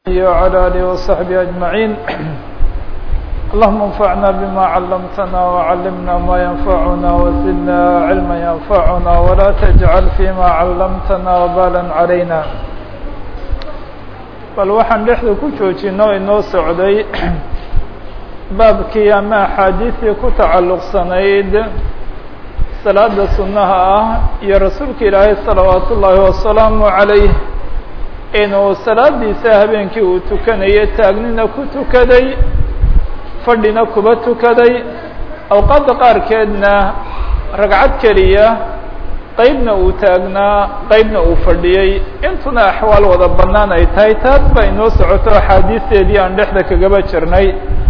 وعلى آله وصحبه أجمعين اللهم انفعنا بما علمتنا وعلمنا ما ينفعنا وزدنا علما ينفعنا ولا تجعل فيما علمتنا وبالا علينا bal waxaan dhexda ku joojino inoo socday baabkii ama axaadiistii ku tacalluqsanayd salaada sunnaha ah iyo rasuulka ilaahay salawaat ullaahi wasalaamu calayh inuu salaadiisa habeenkii uu tukanayay taagnina ku tukaday fadhina kuba tukaday awqaadda qaarkeedna ragcad keliya qeybna uu taagnaa qeybna uu fadhiyey intuna axwaal wada bannaan ay tahay taas baa inoo socoto axaadiisteedii aan dhexda kagaba jirnay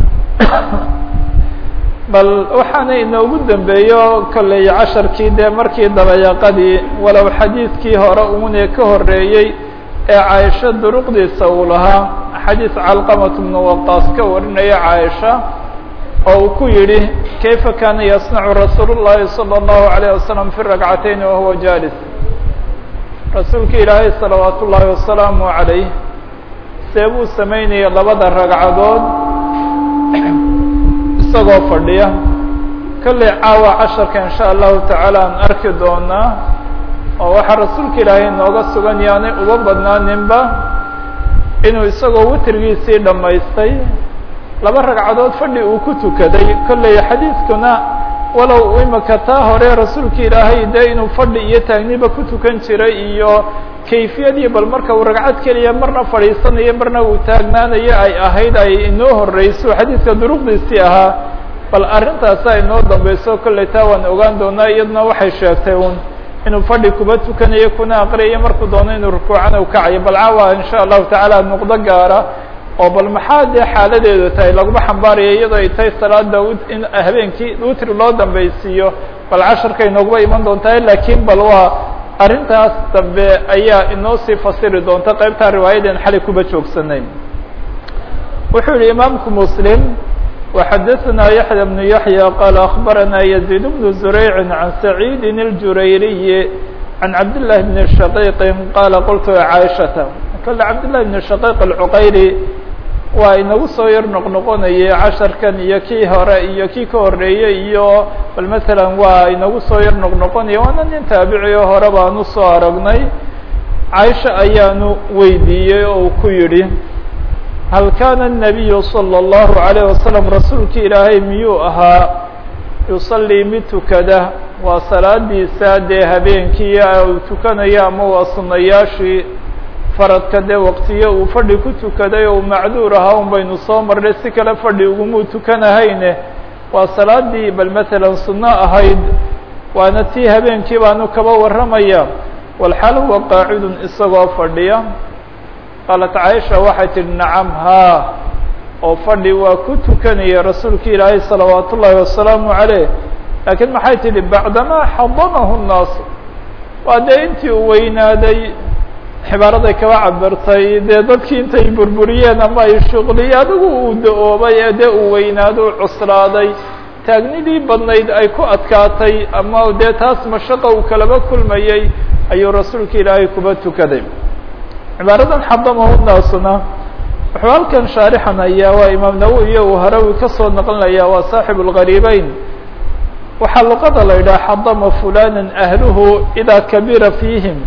bal waxaana inoogu dambeeyo kolley casharkii dee markii dabayaqadii walow xadiidkii hore uune ka horeeyey ee caaisha duruqdiisa uu lahaa xadiis calqamat bnu waqaas ka warinaya caaisha oo uu ku yidhi kayfa kaana yasnacu rasuul llahi salى اllahu alayه wasalam fi rakcatayn wahuwa jalis rasuulka ilaahay salawaat ullaahi wasalaamu calayh see buu samaynaya labada ragcadood isagoo fadhiya kolley caawa casharka in sha allahu tacaala aan arki doonaa oo waxaa rasuulka ilaahay inooga sugan yaanay uga badnaaninba inuu isagoo witrigiisii dhammaystay laba ragcadood fadhi uu ku tukaday kolley xadiidkuna walow imika taa hore rasuulka ilaahay dee inuu fadhi iyo taagniba ku tukan jiray iyo kayfiyadii bal marka uu ragcad keliya marna fadhiisanayo marna uu taagnaanayo ay ahayd ay inoo horeyso xadiidka duruqdiisii ahaa bal arrintaasa inoo dambeyso kolley taa waan ogaan doonaa iyaduna waxay sheegtay un inuu fadhi kuba tukanayo kuna aqriyayo markuu doono inuu rukuucana u kacayo bal caawa insha allahu tacaala nuqdo gaara oo bal maxaa dee xaaladeedu tahay laguma xambaaraya iyadoo ay tahay salaada in habeenkii witri loo dambeysiiyo bal casharka inooguba iman doontaa lakiin bal waa arrintaas dambe ayaa inoo sii fasiri doonta qeybtaa riwaayadeen xalay kuba joogsanay wuxuu yihi imaamku muslim وxadثna yaحyى بن yaحyى qال أخbarana يزيد بن زurayع عan سacيid الجurayriي عan cabd للh بن شhقيq qال qلت cاaشhaةa kale cabd للh بن شhقيq الcqayri waa inagu soo yar noqnoqonayay casharkan iyo kii hore iyo kii ka horeeyey iyo bal mثalا waa inagu soo yar noqnoqonaya waana nin taabici o hore baanu soo aragnay caaisha ayaanu weydiiyey oo ku yihi hal kana الnabiyu slى الlahu عalيه wasalam rasuulki ilaahay miyuu ahaa yusalii mid tukada waa salaadiisa dee habeenkii uu tukanayo ama waa sunayaashii faradka dee waqtiyo uu fadhi ku tukaday oo macduur ahaa un baynu soo marnay si kale fadhi ugumuu tukanahayne waa salaadii bal matalan suno ahayd waana tii habeenkii baanu kaba warramaya walxaal huwa qaacidun isagoo fadhiya qaalat caaisha waxay tihi nacam haa oo fadhi waa ku tukanaya rasuulka ilaahay salawaat ullaahi wasalaamu caleyh laakiin maxay tidhi bacdamaa xadamahu nnaas waa dee intii uu weynaaday xibaaraday kaba cabirtay dee dadkii intay burburiyeen ama ay shuqliye adigu uu da-oobay ee dee uu weynaado u cuslaaday taagnidii badnayd ay ku adkaatay ama dee taas mashaqa uu kalaba kulmayey ayuu rasuulka ilaahay kuba tukaday cibaaradan xadamahu naasuna wuxuu halkan shaarixan ayaa waa imaam nawowi iyo uu harawi kasoo naqlinaya waa saaxib اlgariibeyn waxaa luqada la yidhaha xadama fulana ahluhu idaa kabira fiihim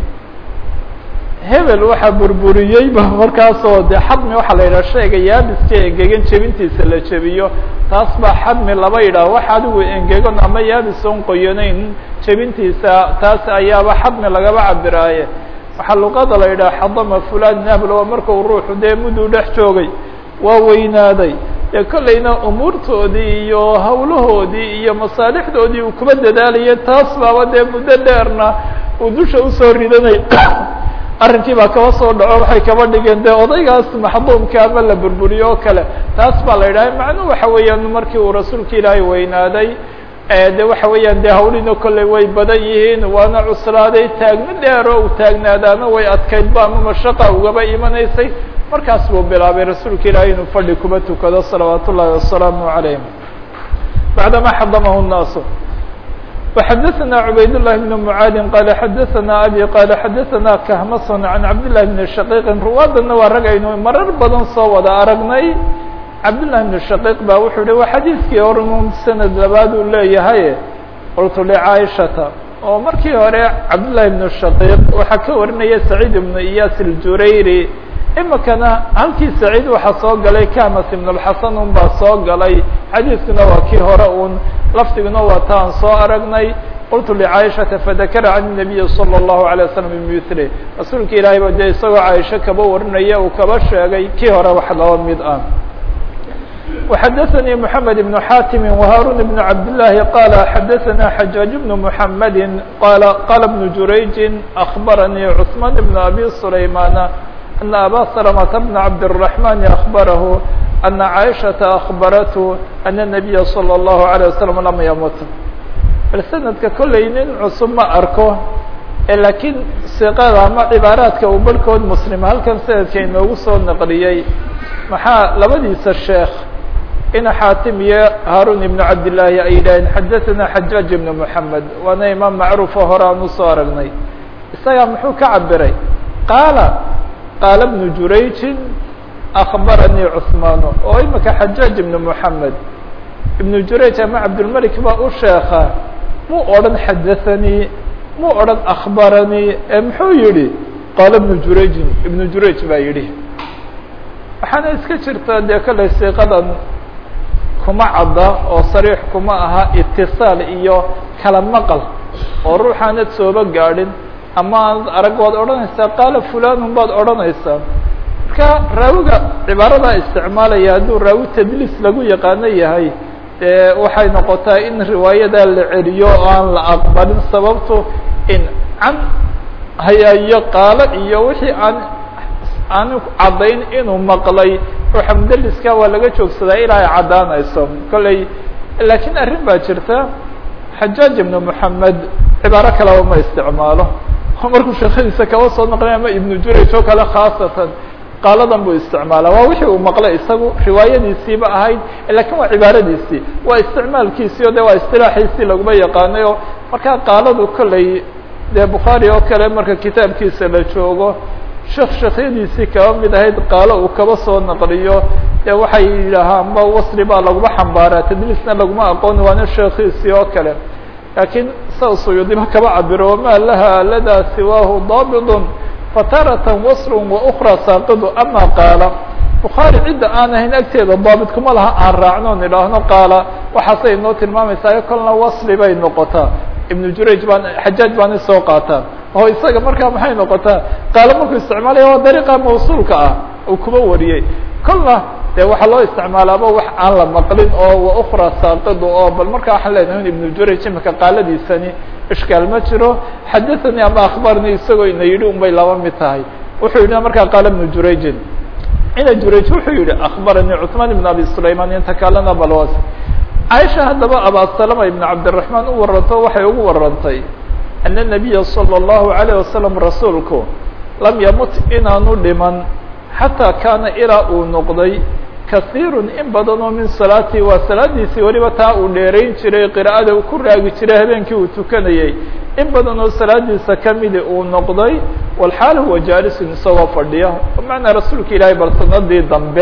hebel waxaa burburiyeyba markaasoo dee xadmi waxaa la yidhaha shayga yaabiska engegan jebintiisa la jebiyo taas baa xadmi laba yidhaha wax adigu engegan ama yaabis oon qoyanayn jebintiisa taas ayaaba xadmi lagaba cabiraaye waxaa luqada la yidhaha xadama fulan nabl waa marka uu ruuxu dee mudduu dhex joogay waa weynaaday dee kollayna umuurtoodii iyo hawlahoodii iyo masaalixdoodii uu kuba dadaalayay taas baaba dee muddo dheerna uu dusha usoo ridanay arrinkii baa kaba soo dhaco waxay kaba dhigeen dee odaygaas maxduumka ama la burburiyo oo kale taas baa la yidhaha macnuhu waxa weeyaan markii uu rasuulka ilaahay weynaaday de waxa weeyaan de hawlina kolley way badan yihiin waana cuslaaday taagno dheero u taagnaadaana way adkaydba ama mashaqa ugaba imanaysay markaas buu bilaabay rasuulka ilaahay inuu fadhi kuba tukado salawaat ullaahi wasalaamu calayh bacdama xadamahu nnaasu وxadثna عubayd اللh بن mعاadi qال xadثna abي qال xadثna kahmason عan cabd للh بن shaqيqi ruwaadana waa rag aynu marar badan soo wada aragnay cabdالlah بن shaqيq ba wuxuu hi waa xadiiskii horun sanad labaad uu leeyahay qultu لcaaishata oo markii hore cabdالlahi بن shaqيq waxaa ka warinaya سacيid بن iyas الjurayri imikana halkii saciid waxaa soo galay kamas ibn اlxasan un baa soo galay xadiiskuna waa kii hore un lafdiguna waa ta aan soo aragnay qultu lcaaishata fadakara can الnabiyi salى الlahu عalيه waslm bimili rasuulka ilaahay ba dee isagoo caaisho kaba warinaya uu kaba sheegay kii hore wax laba mid ah وxadثnي محamed بن xatim وhaarun بن cabdالlahi qal xadثna xajaaج بن محamedi qal qala بن jurayji أخbaranii cثman بn abi سulaymana أن أbا سلمة بن عبد الرحمن أخبره أن عائشة أخبرته أن النبي صلى الله عليه وسلم لم يمت bal سندka kolley nin cusub ma arko lakiin siqada ama cibaaraadka uu barhkood mslim halkan sanadka inoogu soo naqliyey maxaa labadiisa sheekh ina xaatim iyo haarun ibn cabdالlahi ay yidhaaheen xadaثna xajaaج ibn محamed waana imaam macruufo hore aan usoo aragnay isagaa muxuu ka cabiray qaala qaala bnu jurayjin akbaranii cثmaan oo imika xajaaج ibn mحamed ibnu jurayj ama cabdulmalik baa u sheeka muu odhan xadaثanii muu odhan akbaranii ee muxuu yihi qaala bnu jurayjin ibnu jurayj baa yidhi waxaana iska jirta dee kale siiqadan kuma cadda oo sariix kuma aha itiصaal iyo kala maqal oo ruuxaanad sooba gaadhin ama aanad arag waad odhanaysaa qaala fulanun baad odhanaysaa marka raawiga cibaaradaa isticmaalaya hadduu raawi tadliis lagu yaqaano yahay dee waxay noqotaa in riwaayadaa la celiyo oo aan la aqbalin sababto in can hayaayo qaalo iyo wixii aan aanu caddayn inuu maqlay ruuxa mudaliska waa laga joogsadaa ilaa ay caddaanayso kolley laakiin arrin baa jirta xajaaj ibnu moxamed cibaaro kaleba ma isticmaalo markuu sheekadiisa kaba soo naqlay ama ibnu jurayj oo kale khaasatan qaaladan buu isticmaala waa wixii uu maqlay isagu riwaayadiisiiba ahayd lakin waa cibaaradiisii waa isticmaalkiisii o de waa istilaaxiisii laguma yaqaanay oo markaa qaaladu kolley dee bukhaari oo kale marka kitaabkiisa la joogo sheekh sheekhyadiisii kaba mid ahayd qaalo uu kaba soo naqliyo dee waxay yidhaahaan ma wasli baa laguma xambaaraa tadliisna laguma aqooni waana sheekhiisii oo kale laakiin sa suyuudiba kaba cabiro ma laha ladaa siwaahu daabidun fataratan waslun wa ukra saaqidu ama qaala bukhaari cidda aan ahayn agteeda daabit kuma laha aan raacno on idhaahno qaala waxaasay inoo tilmaamaysaa kolna wasli bay noqotaa ibnu jurayj baan xajaaj baana soo qaataa oo isaga markaa maxay noqotaa qaalo markuu isticmaalaya waa dariiqa mawsuulka ah uu kuba wariyey kolna de waxaa loo isticmaalaaba wax aan la maqlin oo wa ukra saaqidu oo bal markaa waxaan leenahay ibnu jurayj imika qaaladiisani ishkaal ma jiro xadathanii ama akhbarnii isagoo ina yidhi un bay laba mid tahay wuxuu yidhi markaa qaala ibnu jurayjin ina jurayj wuxuu yihi akhbaranii cثmaan ibn abi sulayman inta kalena balwas caaisha haddaba abasalama ibn cabdiraحmaan u waranto waxay ugu warantay ana الnabiya salى الlahu عalيه wasalam rasuulku lam yamut inaanu dhiman xataa kaana ilaa uu noqday kasiiru in badan oo min salaatii waa salaadiisii weliba taa uu dheerayn jiray qira'ada uu ku raagi jiray habeenkii uu tukanayey in badan oo salaadiisa kamidi uu noqday walxaal huwa jaalisun isagoo fadhiya bimacnaa rasuulka ilaahay bal sanadii dambe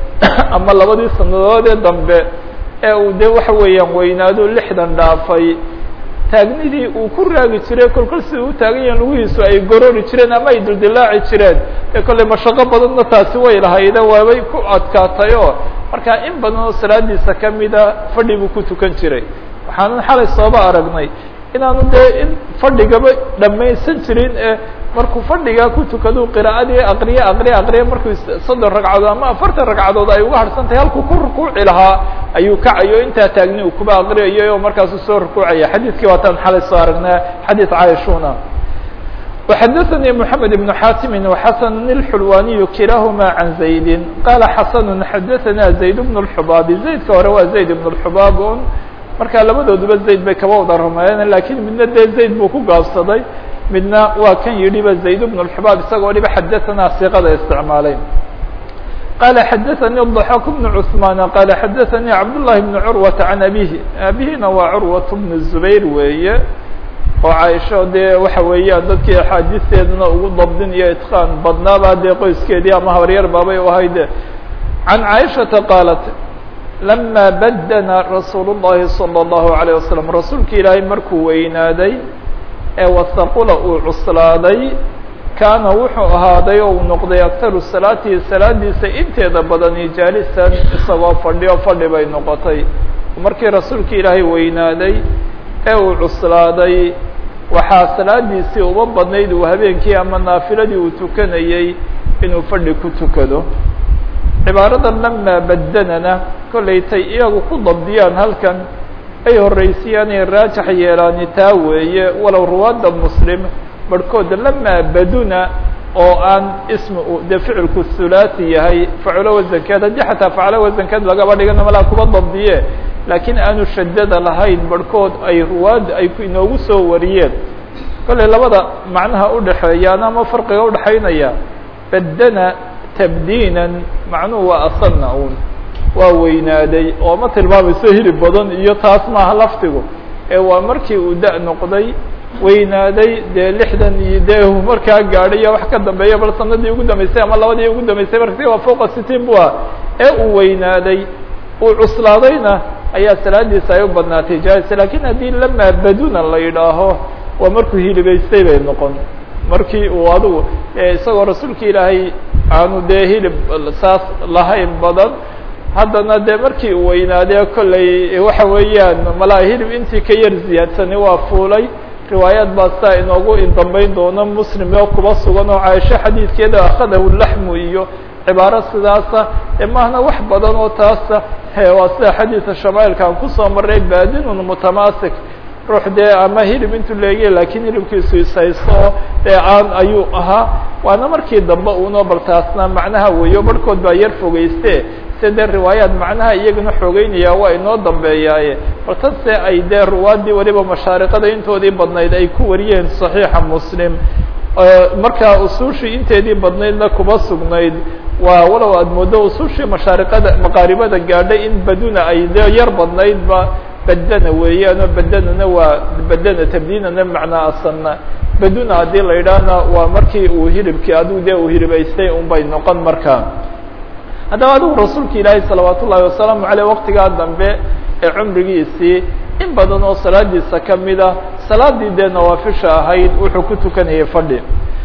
ama labadii sanadoodee dambe ee uu de waxa weeyaan weynaado lixdan dhaafay taagnidii uu ku raagi jiray kolkol sida u taagan yahin lugihiisu ay gorori jireen ama ay dildilaaci jireen ee kolley mashaqo badanna taasi way lahayde waabay ku adkaatay oo markaa in badan oo salaadiisa kamida fadhi buu ku tukan jiray waxaanan xalay sooba aragnay inaanu dee in fadhigaba dhamaysan jirin ee markuu fadhigaa ku tukadu qira'adii aqriye aqriye aqriye markuu soddon ragcadood ama afartan ragcadood ay uga harsan tahay halkuu ku rukuuci lahaa ayuu kacayo intaa taagni uu kuba aqriyayay oo markaasu soo rukuucaya xadiidkii waataan xalay soo aragnaa xadiid caaishuna وxadثnي محamed بن xاtimi وxasn الxulwaniy kilahma عan زaydi qala xasn xadaثna زayd بن الxubaabi zaydka hore waa zayd بن الxubaab un markaa labadooduba zayd bay kaba wada rumeeyeen lakiin midna dee zayd buu ku gaabsaday midna waa kan yidhiba zayd بن الxubaab isagoo dhiba xadaثna siqada isticmaalay qال xdثnي الضحاk بن عثمان qال xdثnي cبداللhi بن cروة عن أbيه abihina waa cروة بن الزبير weeye oo caaisho dee waxa weeyaan dadkii axaadiisteedana ugu dabdin iyo itqaan badnaaba dee qoyskeedii ama habaryar baabay u ahayd عan caaishaةa qaalat lama badna rasuul الlahi صلى الlaهu عalيه waسلم rasuulki ilaahay markuu weynaaday ee wasaqula uu cuslaaday kaana wuxuu ahaaday oo uu noqday aktaru salaatihi salaadiisa inteeda badani jaalisan isagoo fadhiyo fadhi bay noqotay markii rasuulki ilaahay weynaaday ee uu cuslaaday waxaa salaadiisii uba badnayd uu habeenkii ama naafiladii uu tukanayey inuu fadhi ku tukado cibaaradan lamaa badanana kollaytay iyagu ku dabdiyaan halkan ay horreysiyaan ay raajax yeelaani taa weeye walow ruwaadda muslim barhkooda lamaa baduna oo aan ismi dee ficilku hulaasi yahay faculo wasankeed haddii xataa faclo wasankeed lagaba dhigana malaa kuba dabdiye laakiin aanu shadada lahayn barhkood ay ruwaadda ay inoogu soo wariyeen kollay labada macnaha udhaxeeyaan ama farqiga udhaxaynaya badana tabdiinan macnuhu waa asana un waa weynaaday oo ma tilmaamayso hilib badan iyo taas maaha laftigu ee waa markii uu da- noqday weynaaday dee lixdan iyo dee markaa gaadhay wax ka dambeeya bal sanadii ugu dambeysay ama labadii ugu dambeysay markasi waa fوqa sitiin bu ah ee uu weynaaday uu cuslaadayna ayaa salaadiisa ay u badnaatay jais lakin haddii lamaa baduna la yidhaaho waa markuu hilibaystay bay noqon markii uu adigu isagoo rasuulka ilaahay aanu dee hilib saas lahayn badan haddana dee markii uu weynaadee kollay waxa weeyaan malaa hilib intii ka yar ziyaadsani waa fuulay riwaayaad baa saa inoogu dambeyn doono muslim oo kuba sugan oo caaisho xadiidkeeda akhadahu laxmu iyo cibaaro sidaasa e maahna wax badan oo taasa waa sida xadiidka shamaailka aan kusoo maray baadinun mutamaasik ruux dee ama hilib intuu leegiya lakiin hilibkiisu ishaysto dee aan ayuu ahaa waana markii dambe uno bal taasna macnaha weeyo barhkood baa yar fogeyste se dee riwaayaad macnaha iyagana xoogeynaya waa inoo dambeeyaaye bal tan se ay dee ruwaadii waliba mashaariqada intoodii badnayd ay ku wariyeen صaxiixa muslim markaa usuushii inteedii badnaydna kuba sugnayd waa walow aad moodo usuushii mashaariqada maqaaribada gaadhay in baduna ay dee yar badnaydba badana weeyaanoo badanana waa badana tabdiinana macnaa asana baduna haddii la yidhaahna waa markii uu hilibkii adigu dee uu hilibaystay un bay noqon markaa haddaba adigu rasuulka ilaahay salawaat ullahi wasalaamu aleyh waqtigaa dambe ee cumrigiisii in badan oo salaadiisa kamida salaadii dee nawaafisha ahayd wuxuu ku tukanayay fadhi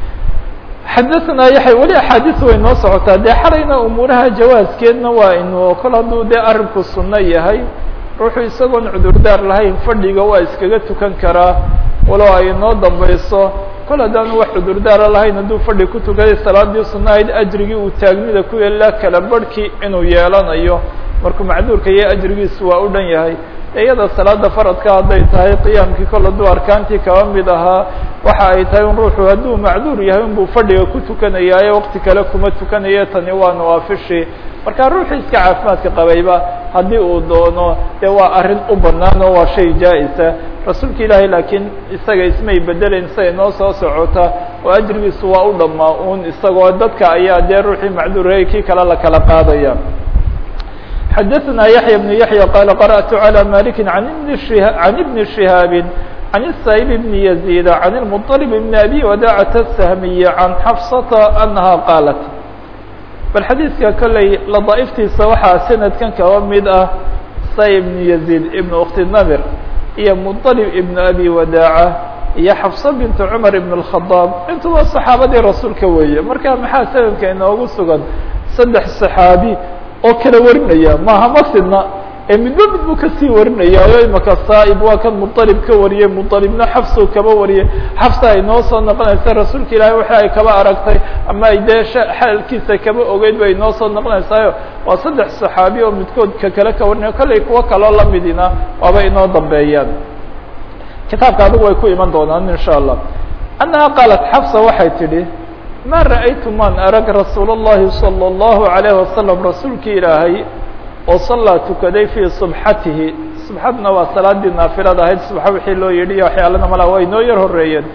xadaثna yaحya weli axaadiis way noo socotaa dee xalayna umuuraha jawaaskeedna waa inu kol hadduu dee arinku suno yahay ruuxu isagoon cudurdaar lahayn fadhiga waa iskaga tukan karaa walow ay noo dambeyso kol haddaanu wax cudurdaara lahayn hadduu fadhi ku tukaday salaadii sunahayd ajrigii uu taagnida ku yeelaa kala barhkii inuu yeelanayo markuu macduurka iyo ajrigiisu waa u dhan yahay iyada salaada faradka hadday tahay qiyaamkii kol hadduu arkaantii kaba mid ahaa waxa ay tahay un ruuxu hadduu macduur yahay unbuu fadhiga ku tukanayaaye waqti kale kuma tukanayo tani waa nawaafishii marka ruuxii iska caafimaadka qabayba haddii uu doono dee waa arrin u banaan oo waa shay jaa-isa rasuulka ilaahay laakiin isaga ismay bedeleyn isaga inoo soo socota oo ajrigiisu waa u dhamaa un isagoo dadka ayaa dee ruuxii macduurayay kii kale la kala qaadaya xadaثna yaحya بن yaحyى qala qarأtu عlى maliki an ibni شihaabi عan الsayb bn يزيد عan الmطلب bn abi wadacة الsahmiy عan xafsata anaha qaalat bal xadiidka kolley ladaaiftiisa waxaa sanadkan kaba mid ah say ibn يزيد ibn ukti namir iyo mطلب ibn abi wadaaca iyo xafsa bint cmar ibn الkhadaab intuba صaxaabadii rasuulka weeye marka maxaa sanadka inoogu sugan saddex صaxaabi oo kala warinaya maaha masidna ee midba mid buu kasii warinaya o imaka saaib waa kan muطalib ka wariyey muطalibna xafsu kaba wariyey xafsa ay noo soo noqonaysa rasuulka ilaahay waxa ay kaba aragtay ama ay dee xalkiisa kaba ogeyd bay noo soo noqonaysaayo waa saddex صaxaabi oo midkood ka kale ka warinaya kollay kuwo kaloo lamidina waaba inoo dambeeyaan kitaabka adigu way ku iman doonaan in shاء allah annaha qaalat xafsa waxay tidhi ma ra'aytu maan arag rasuul الlahi salى الlahu عalيه wasalam rasuulki ilaahay oo sallaa tukaday fii subxatihi subxadna waa salaadii naafilada ahayd subxa wixii loo yidhi iyo waxyaalana malaa waa inoo yar horeeyeen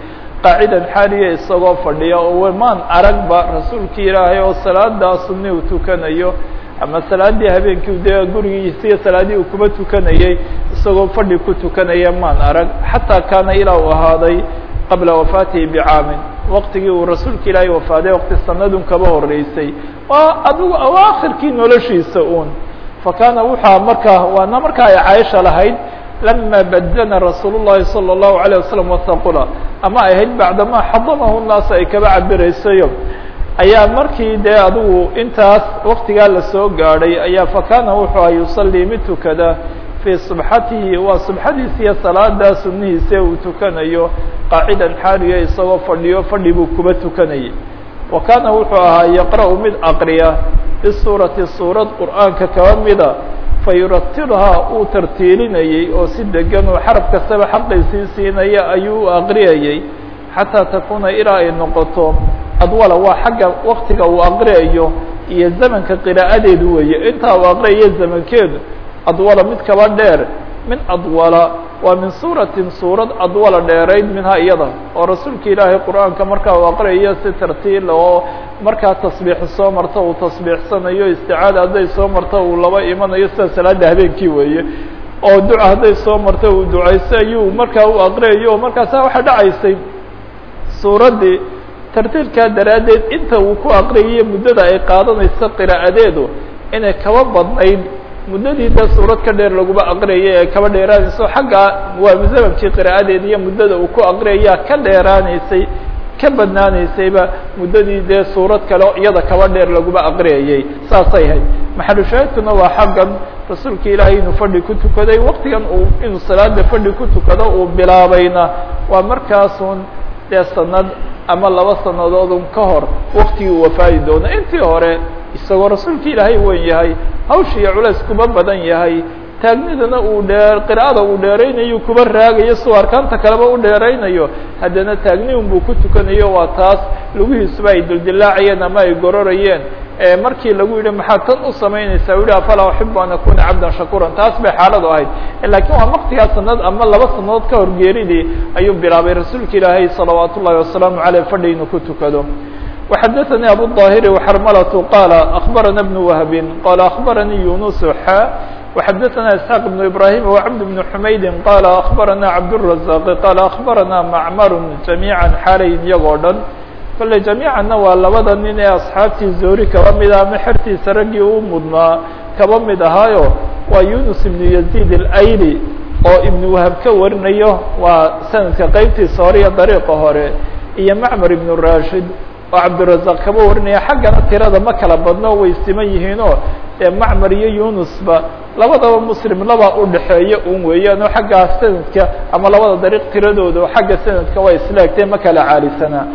qaacidan xaaliya isagoo fadhiya oo maan aragba rasuulkii ilaahay oo salaadaa sunni uu tukanayo ama salaadii habeenkii dee gurigiisiiyo salaadii uu kuba tukanayey isagoo fadhi ku tukanaya maan arag xataa kaana ilaa uu ahaaday qabla wafaatihi bicaamin waqtigii uu rasuulka ilaahay wafaaday waqti sanadun kaba horeysay waa adigu awaakhirkii noloshiisa uun fakaana wuxua markaa waana markaa ay caaisha lahayd lama badana rasuul الlahi salى الlahu عalيه wasalam wasaqula ama ay ahayd bacdama xadamahu الnaas ay kaba cabiraysayo ayaa markii dee adigu intaas waktigaa lasoo gaadhay ayaa fakana wuxuu a yusalii mid tukada fii subxatihi waa subxadiisa iyo salaada sunihiisa uu tukanayo qaacidan xaaliya isagoo fadhiyo fadhi buu kuba tukanayay wa kaana wuxuu ahaa yaqra'u mid aqriya bisuurati suurad qur'aanka kaba mida fayuratilhaa uu tartiilinayey oo si degan oo xaraf kastaba xaqiisii siinaya ayuu aqriyayey xataa takuuna ilaa ay noqoto adwala waa xagga waktiga uu aqriyayo iyo zamanka qiraa'adeedu weeye intaa uu aqriyayo zamankeedu adwala mid kaba dheer min adwala waa min suuratin suurad adwala dheerayd minhaa iyada oo rasuulka ilaahay qur-aanka markaa uu aqriyayo si tartiila oo markaa tasbiixi soo marto uu tasbiixsanayo isticaada hadday soo marto uu laba imanayo sida salaada habeenkii weeye oo duca hadday soo marto uu ducayso ayuu markaa u aqriyayo markaasa waxaa dhacaysay suuraddii tartiilkaa daraaddeed inta uu ku aqriyayo muddada ay qaadanayso qiraa'adeedu inay kaba badnayd muddadii dee suurad ka dheer laguma aqriyaya ee kaba dheeraanayso xagga waa zamantii qiraa'adeeda iyo muddada uu ku aqriyayaa ka dheeraanaysay ka badnaanaysayba muddadii dee suurad kale iyada kaba dheer laguma aqriyayay saasay hayd maxalu shaahidkuna waa xaggan rasuulka ilaahay inuu fadhi ku tukaday waktigan uu inuu salaada fadhi ku tukado uu bilaabayna waa markaasun dee sanad ama laba sanadoodun ka hor waktigii uu wafaadi doono intii hore isagoo rasuulka ilaahay weyn yahay hawsha iyo culays kuba badan yahay taagnidana uu dheer qira'ada uu dheeraynayo kuba raagayo suu arkaanta kaleba u dheeraynayo haddana taagni un buu ku tukanayo waa taas lugihiisuba ay dildilaacayeen ama ay gororayeen markii lagu yidhi maxaad tan u samaynaysaa u yihi afalaa uxibu an akuna cabdan shakuuran taas bay xaaladu ahayd lakiin waa waktigaa sanad ama laba sanadood ka hor geeridii ayuu bilaabay rasuulka ilaahay salawaat ullahi wasalaamu aleyh fadhi inuu ku tukado وxdثnي أbو الظاhر وxrmلة qال أخبرنا بن وهب qال أخبرني يuنس xا وxdثnا إسحاq بن إبراهيم وعبد بن حمaيد qال أخبرنا عبدالرزاق qال أخبرنا معmر جميعا xaalayn iyagoo dhan kole جaميicanna waa labada nin ee أصxaabtii zoori kaba mida ama xertiisa raggii u mudnaa kaba mid ahaayo waa يuنس بن يزيد الأyli oo iبن وهب ka warinayo waa sanadka qeybtiisa hore iyo dariiqa hore iyo معmر بن راشhid oo cabdirazaq kaba warinaya xaggana tirada ma kala badno way siman yihiinoo dee macmar iyo yunusba labadaba muslim laba udhaxeeya un weeyaan oo xaggaa sanadka ama labada dariiq tiradooda oo xagga sanadka waa islaagtee ma kala caalisanaa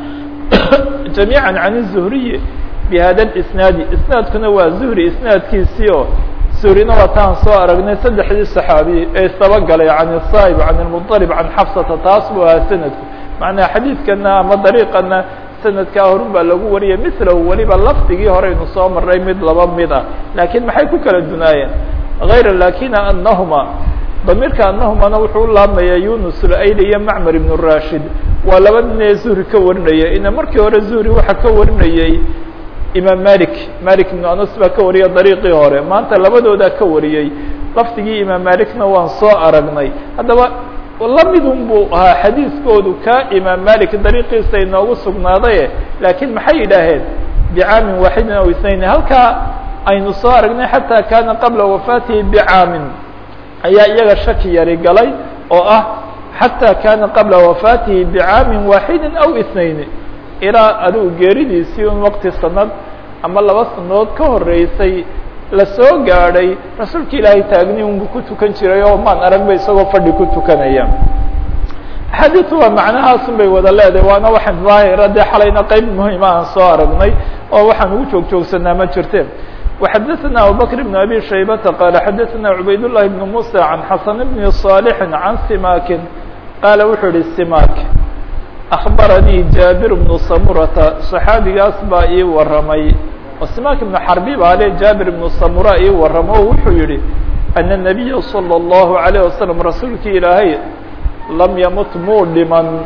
jamiiعa can الzuhriyi bihada اisnaadi isnaadkuna waa zuhri isnaadkiisii oo zuhrina waa taan soo aragnay saddexdii saxaabi ee isabagalay can الsaib can الmuطalib can xafsata taas buu ahaa sanadku macnaa xadiidkana ama dariiqana sanadkaa horun baa lagu wariyay milahu weliba lafdigii horeynu soo maray mid laba mid ah laakiin maxay ku kala dunaayeen hayra lakina anahuma damiirka anahumana wuxuu u laabmaya yunus ulayli iyo macmar ibn rashid waa laba nin ee zuhri ka warinaya ina markii hore zuhri waxaa ka warinayey imaam malik malik ibnu anas baa ka wariyay dariiqii hore maanta labadoodaa ka wariyey lafdigii imaam malikna waan soo aragnay haddaba lamidun buu ahaa xadiiskoodu ka imaam malik dariiqiisa inoogu sugnaaday laakiin maxay yidhaaheen bicaamin waaxidin aw isnayn halkaa aynu soo aragnay xataa kaana qabla wafaatihi bicaamin ayaa iyaga shaki yari galay oo ah xataa kaana qabla wafaatihi bicaamin waaxidin aw isnayn ilaa adigu geeridiisii un waqti sanad ama laba sanadood ka horeysay la soo gaadhay rasuulka ilaahay taagni unbu ku tukan jiray oo maan aragba isagoo fadhi ku tukanaya axaadiitu waa macnahaasun bay wada leedahay waana waxaan daahira dee xalayna qeyb muhima aan soo aragnay oo waxaan ugu joog joogsanaa ma jirte وxadثna abubكر بن أbي شhaybةa qال xadثna عubayd اللhi بن موسى عن xaسن بن صالح عن simakin qaala wuxuu yihi simak أخbaranii jaaبir بن samurata صaxaabigaas baa ii waramay simak بن xarbi baa le jaaبir بن samura ii waramo o wuxuu yihi أن النabiya صلى الlaهu عalيه waسلم rasuulkii ilaahay lam ymut muu dhiman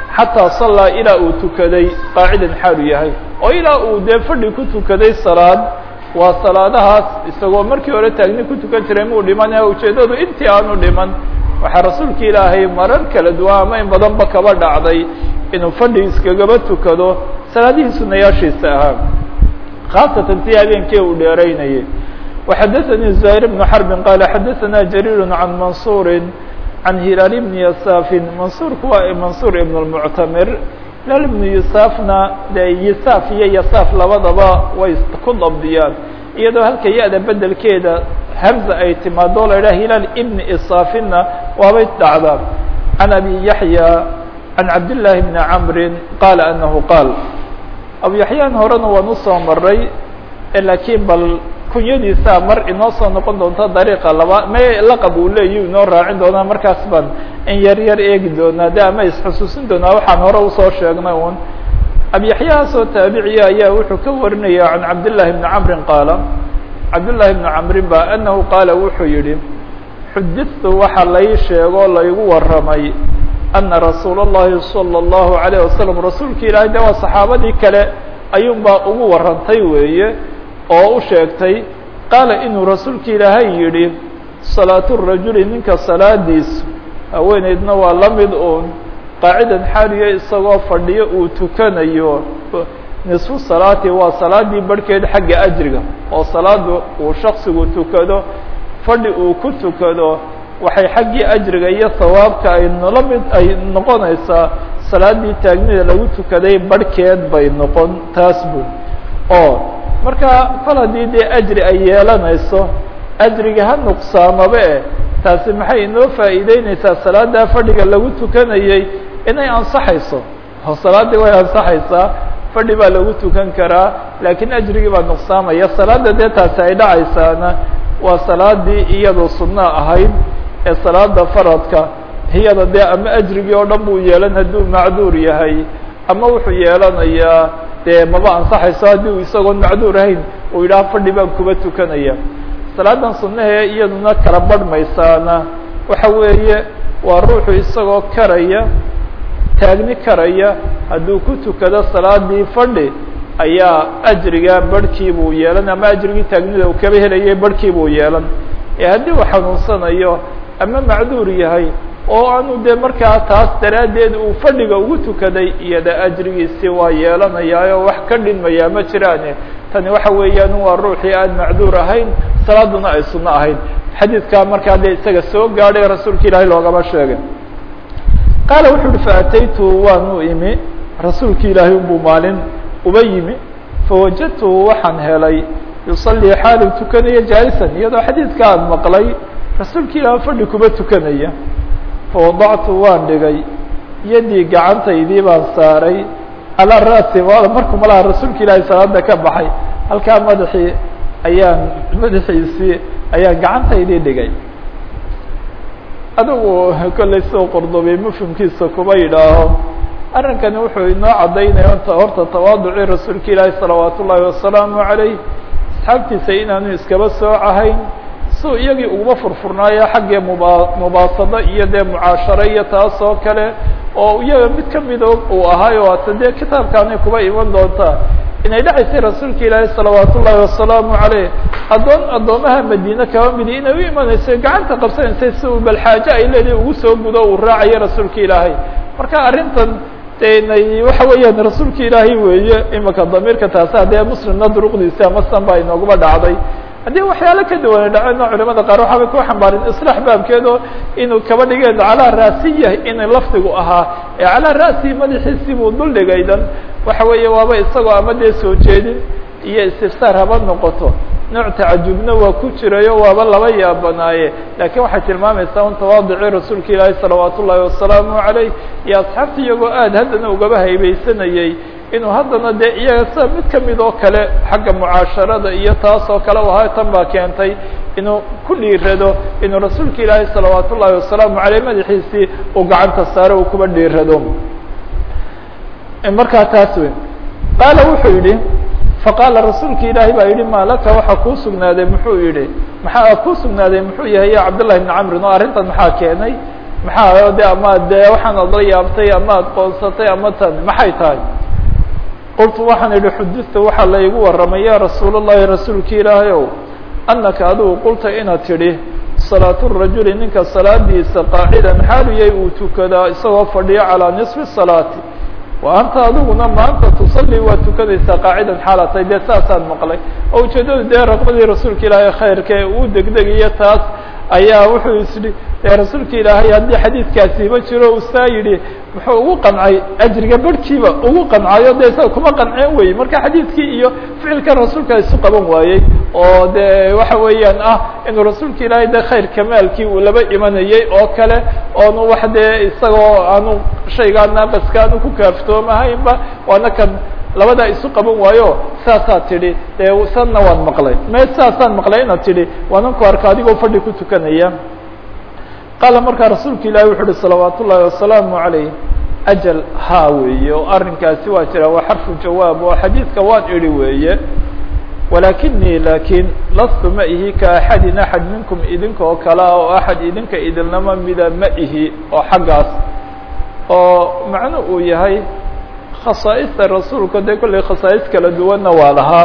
xataa sallaa ilaa uu tukaday qaacidan xaalu yahay oo ilaa uu dee fadhi ku tukaday salaad waa salaadahaas isagoo markii hore taagni ku tukan jiray muu dhiman ujeeddadu intii aanu dhiman waxaa rasuulka ilaahay marar kala duwan ama in badanba kaba dhacday inuu fadhi iskagaba tukado salaadihii sunayaashiisa ahaa khaasatan tii habeenkii uu dheeraynayay وxadثnي زهير بن حرب qال xadثna جرير عن منصور عن هiلال بن يساف منصورku waa منصور بن المعتمر هiلال بن يسافna de يساف iyo يساف labadaba way ku dabdiyaan iyadoo halka ya-da bedelkeeda hmزة ay timaado la idhah هiلال بن إصاaفina waabay dhacdaa عن أبي يحيى عن عبد اللahi بن عمر qال أنه qاaل أبو يحyان horena waan usoo maray lakiin bal kunyadiisa mar inoo soo noqon doonta dariiqa laba me laqab uu leeyi inoo raacin doonaa markaas baan in yar yar eegi doonaa de ama isxusuusin doonaa waxaan hore usoo sheegnay un abyaxyahaasoo taabiciya ayaa wuxuu ka warinaya can cabdillaahi bni camrin qaala cabdullaahi bni camrin ba anahu qaala wuxuu yihi xudidtu waxa lai sheego laygu waramay ana rasuula اllahi salى اllahu alayه wasalam rasuulka ilaahay de waa saxaabadii kale ayuun baa ugu warantay weeye oo u sheegtay qaala inuu rasuulka ilaahay yidhi salaatu rajuli ninka salaadiisu haweeneydna waa la mid uun qaacidan xaaliya isagoo fadhiyo uu tukanayo nisfu salaati waa salaadii barhkeed xagga ajriga oo salaadu uu shaksigu tukado fadhi uu ku tukado waxay xaggii ajriga iyo sawaabka ay nala mid ay noqonaysaa salaadii taagnida lagu tukaday barhkeed bay noqon taas buu oo marka kol haddii dee ajri ay yeelanayso ajriga ha nuqsaamaba e taasi maxay inoo faa'iideyneysaa salaada fadhiga lagu tukanayey inay ansaxayso oo salaaddii way ansaxaysaa fadhi baa lagu tukan karaa laakiin ajrigii baa nuqsaamaya salaada dee taasi ay dhacaysaana waa salaadii iyadoo sunno ahayd ee salaada faradka iyada dee ama ajrigii oo dhan buu yeelan hadduu macduur yahay ama wuxuu yeelanayaa dee maba ansaxayso haddii uu isagoon macduur ahayn uu yidhaha fadhi baan kuba tukanaya salaadan sunahee iyaduna kala barhmaysaana waxa weeye waa ruuxu isagoo karaya taagni karaya hadduu ku tukado salaadii fadhi ayaa ajriga barhkii buu yeelan ama ajrigii taagnida uu kaba helayay barhkii buu yeelan ee haddii uu xanuunsanayo ama macduur yahay oo aanu dee markaa taas daraaddeed uu fadhiga ugu tukaday iyada ajrigiisi waa yeelanayaayo wax ka dhinmayaa ma jiraane tani waxa weeyaan waa ruuxii aan macduur ahayn salaaduna ay sunno ahayn xadiidkaa markaa dee isaga soo gaadhay rasuulka ilaahay loogama sheegay qaala wuxu uhi faataytu waanu imi rasuulka ilaahay unbuu maalin uba yimi fawajadtuhu waxaan helay yusalii xaalu tukanaya jaalisan iyadoo xadiidka aan maqlay rasuulka ilaah fadhi kuba tukanaya fawadactu waan dhigay yadii gacantaydii baan saaray calaa ra'si markuu malaha rasuulka ilaahay salaada ka baxay halkaa madaxii ayaan madaxiisii ayaan gacantaydii dhigay adigu kollay soo qordobay mufhimkiisa kuba yidhaaho arrinkani wuxuu inoo caddaynaya ota horta tawaaducii rasuulka ilaahi salawaat ullaahi wasalaamu calayh asxaabtiisa inaanu iskaba soocahayn suu iyagii uguma furfurnaayo xaggii muba mubaasado iyo dee mucaasharo iyo taas oo kale oo iyaga mid kamida uu ahaayo waata dee kitaabkaanay kuba iman doontaa inay dhacaysay rasuulka ilaahi salawaat ullaahi wasalaamu caleyh addoon addoomaha madiine kaba midi inay u imanaysay gacanta qabsanaysay si uu balxaajo ay leedahay ugu soo gudo uu raacayo rasuulka ilaahay marka arrintan denay waxa weeyaan rasuulka ilaahay weeye imika damiirka taasa dee muslimna duruqdiisi ama san baa inooguma dhacday haddii waxyaalo ka duwana dhacena culamada qaar waxaabay ku xambaarin islaax baabkeedo inuu kaba dhigeen calaa raasiya inay lafdigu ahaa ee calaa ra'sihi madaxiisii buu dul dhigay dan waxa weeye waaba isagoo ama dee soo jeedin iyo istifsaar haba noqoto nooc tacajubna waa ku jirayo waaba laba yaabanaaye laakiin waxay tilmaamaysaa un tawaadicii rasuulka ilaahi salawaat ullaahi wasalaamu calayh iyo asxaabta iyagoo aad haddana ugaba haybeysanayey inuu haddana dee iyaga sida mid kamid oo kale xagga mucaasharada iyo taas oo kale u ahaa tan baa keentay inuu ku dhiirado inuu rasuulka ilaahi salawaat ullaahi wasalaamu caleyh madaxiisii uu gacanta saaro uu kuba dhiirado markaa taas wey qaala wuxuu yidhi faqaala rasuulka ilaahi baa yidhi maa laka waxaa kuu sugnaaday muxuu yihi maxaa kuu sugnaaday muxuu yahay ya cabdالlahi بn camrin oo arrintan maxaa keenay maxaa de ama de waxaan odla yaabtay ama ad qoonsatay ama tan maxay tahay qultu waxaan idhi xudita waxaa la igu warramay ya rasuul الlahi rasuulki ilaahay ow anaka adigu qulta inaad tidhi salaat الrajuli ninka salaadiisa qaacidan xaaliyay uu tukadaa isagoo fadhiyo calىa niصfi salaati wa anta adiguna maanta tusalli waa tukanaysaa qaacidan xaalatay dee saasaan maqlay oo ujeedadu dee raqbadii rasuulka ilaahay khayrka ee uu degdegayo taas ayaa wuxuu isdhi dee rasuulka ilaahay haddii xadiidkaasiiba jiro uu saa yidhi muxuu ugu qancay ajriga barhkiiba ugu qancayo de isaga kuma qanceen wey marka xadiidkii iyo ficilkan rasuulka isu qaban waayey oo de waxa weeyaan ah inuu rasuulka ilaahay de khayr kamaalkii uu laba imanayey oo kale oonu wax dee isagoo aanu shaygaa naaqiska aanu ku kaaftoomahaynba waana kan labadaa isu qaban waayo saasaa tidhi dee sanna waan maqlay me saasaan maqlay inaad tidhi waanan ku arka adigoo fadhi ku tukanaya qaala markaa rasuulka ilaahi wuxu uhi salawaat ullaahi wasalaamu calayh ajal haa weeye oo arrinkaasi waa jira waa xarfu jawaab oo xadiidka waan idhi weeye walakinii laakiin lastu ma ihi ka axadin axad minkum idinka oo kale ah oo axad idinka idinlama mida ma ihi oo xaggaas oo macnu uu yahay khasaa'ista rasuulka dee kollay khasaa'is kala duwanna waa lahaa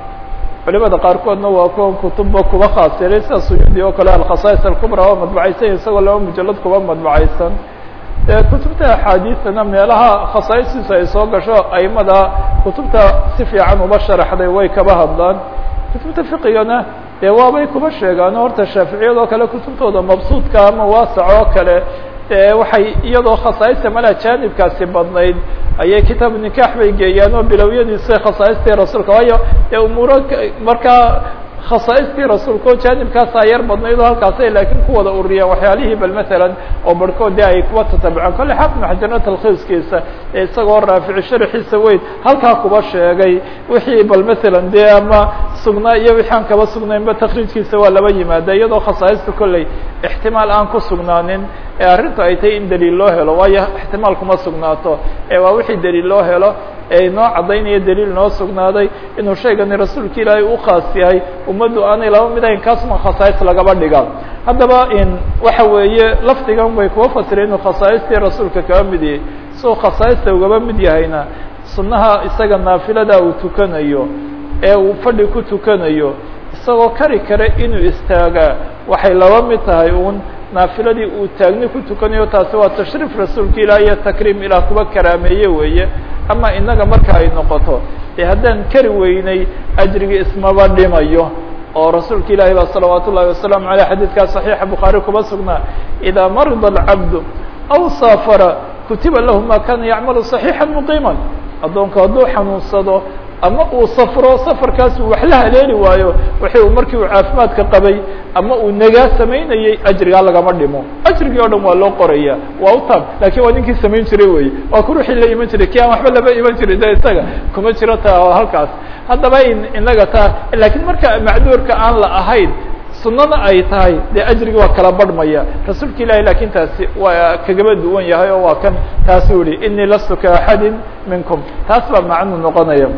culimada qaarkoodna waa kuwan kutubba kuba khaasiray sida suyuudi oo kale alkhasaa'is alkubra oo madbacaysan isagoo laba mujalad kuba madbacaysan dee kutubta axaadiisana meelaha khasaa'istiisa ay soo gasho aimada kutubta si fiican uba sharaxday way kaba hadlaan kutubta fiqigana dee waabay kuba sheegaan horta shaaficiyad oo kale kutubtooda mabsuudka ama waasac oo kale de waxay iyadoo khasaa'ista mala jaanibkaasi badnayd ayay kitaab nikaax bay geeyaan oo bilowyadiisa khasaaistii rasuulka waayo dee umuuro markaa khasaaistii rasuulka oo jaanibkaasaa yar badnayd oo halkaasay laakiin ku wada ururiyaan waxyaalihii bal masalan oo barhkood de ay kuwa tatabicaan kolle xaafid maxajirna talkhiiskiisa ee isagoo raafici sharaxiisa weyn halkaa kuba sheegay wixii bal masalan dee ama sugnaa iyo wixii aan kaba sugnaynba takriijkiisa waa laba yimaada iyadoo khasaa'ista kolley ixtimaal aan ku sugnaanin ee arrintu ay tahay in daliil loo helo waayo ixtimaal kuma sugnaato ee waa wixii daliil loo helo ee inoo caddaynaya daliil noo sugnaaday inuu shaygani rasuulka ilaahay u khaas yahay ummaddu aanay laba mid ahayn kaasma khasaa'is lagaba dhiga haddaba in waxa weeye lafdigan way kuwa fasireen inuu khasaa'istii rasuulka kaba mid yahay soo khasaa'ista ugaba mid yahayna sunnaha isaga naafilada uu tukanayo ee uu fadhi ku tukanayo isagoo kari kare inuu istaagaa waxay laba mid tahay uun naafiladii uu taagni ku tukanayo taasi waa tashriif rasuulka ilaah iyo takriim ilaah kuba karaameeye weeye ama inaga marka ay noqoto dee haddaan kari weynay ajrigii ismaba dhimayo oo rasuulka ilaahi baa salawaat ullahi wasalaamu aleyh xadiidkaa صaxiixa bukhaari kuba sugnaa idaa marida alcabdu aw saafara kutiba lahu ma kana yacmalu صaxiixa muqiima addoonku hadduu xanuunsado ama uu safro safarkaas uu wax la haleeli waayo wixii uu markii uu caafimaadka qabay ama uu nagaa samaynayey ajrigaa lagama dhimo ajrigii o dhan waa loo qoraya waa u taab lakin waa ninkii samayn jiray wey waa ku ruuxii la iman jiray ki aan waxba laba iman jirin de isaga kuma jiro ta halkaas haddaba in inaga taa lakiin marka macduurka aan la ahayn sunada ay tahay dee ajrigi waa kala barhmaya rasuulka ilahi lakin taasi waa kagaba duwan yahay oo waa kan taasuu yihi inii lastu ka axadin minkum taas baa macnu noqonaya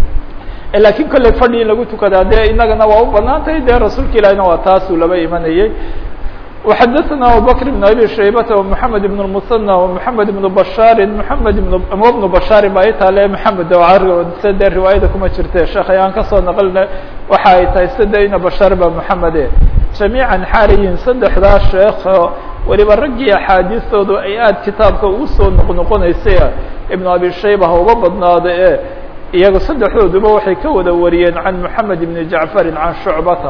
lakin kolley fadhi in lagu tukadaa dee inagana waa u banaan tahay dee rasuulka ilahina waa taasuu laba imanayey وxadثna abubكر بن abي شhaybة ومحamed بن المثنى ومحamed بن بشhاr محamed بن بن بشhاr ba ay taale محamed sde riwaayada kuma jirte sheekh ayaan kasoo naqlina waxa ay tahay sadeyna bashar ba محamede جamيعا xaaliyin saddexdaa sheekh weliba raggii axaadiistoodu ay aad kitaabka ugu soo noqnoqonaysay iبن abي shayba ha uga badnaado e iyaga saddexdooduba waxay ka wada wariyeen can محamed بن جaعفr can شhucbata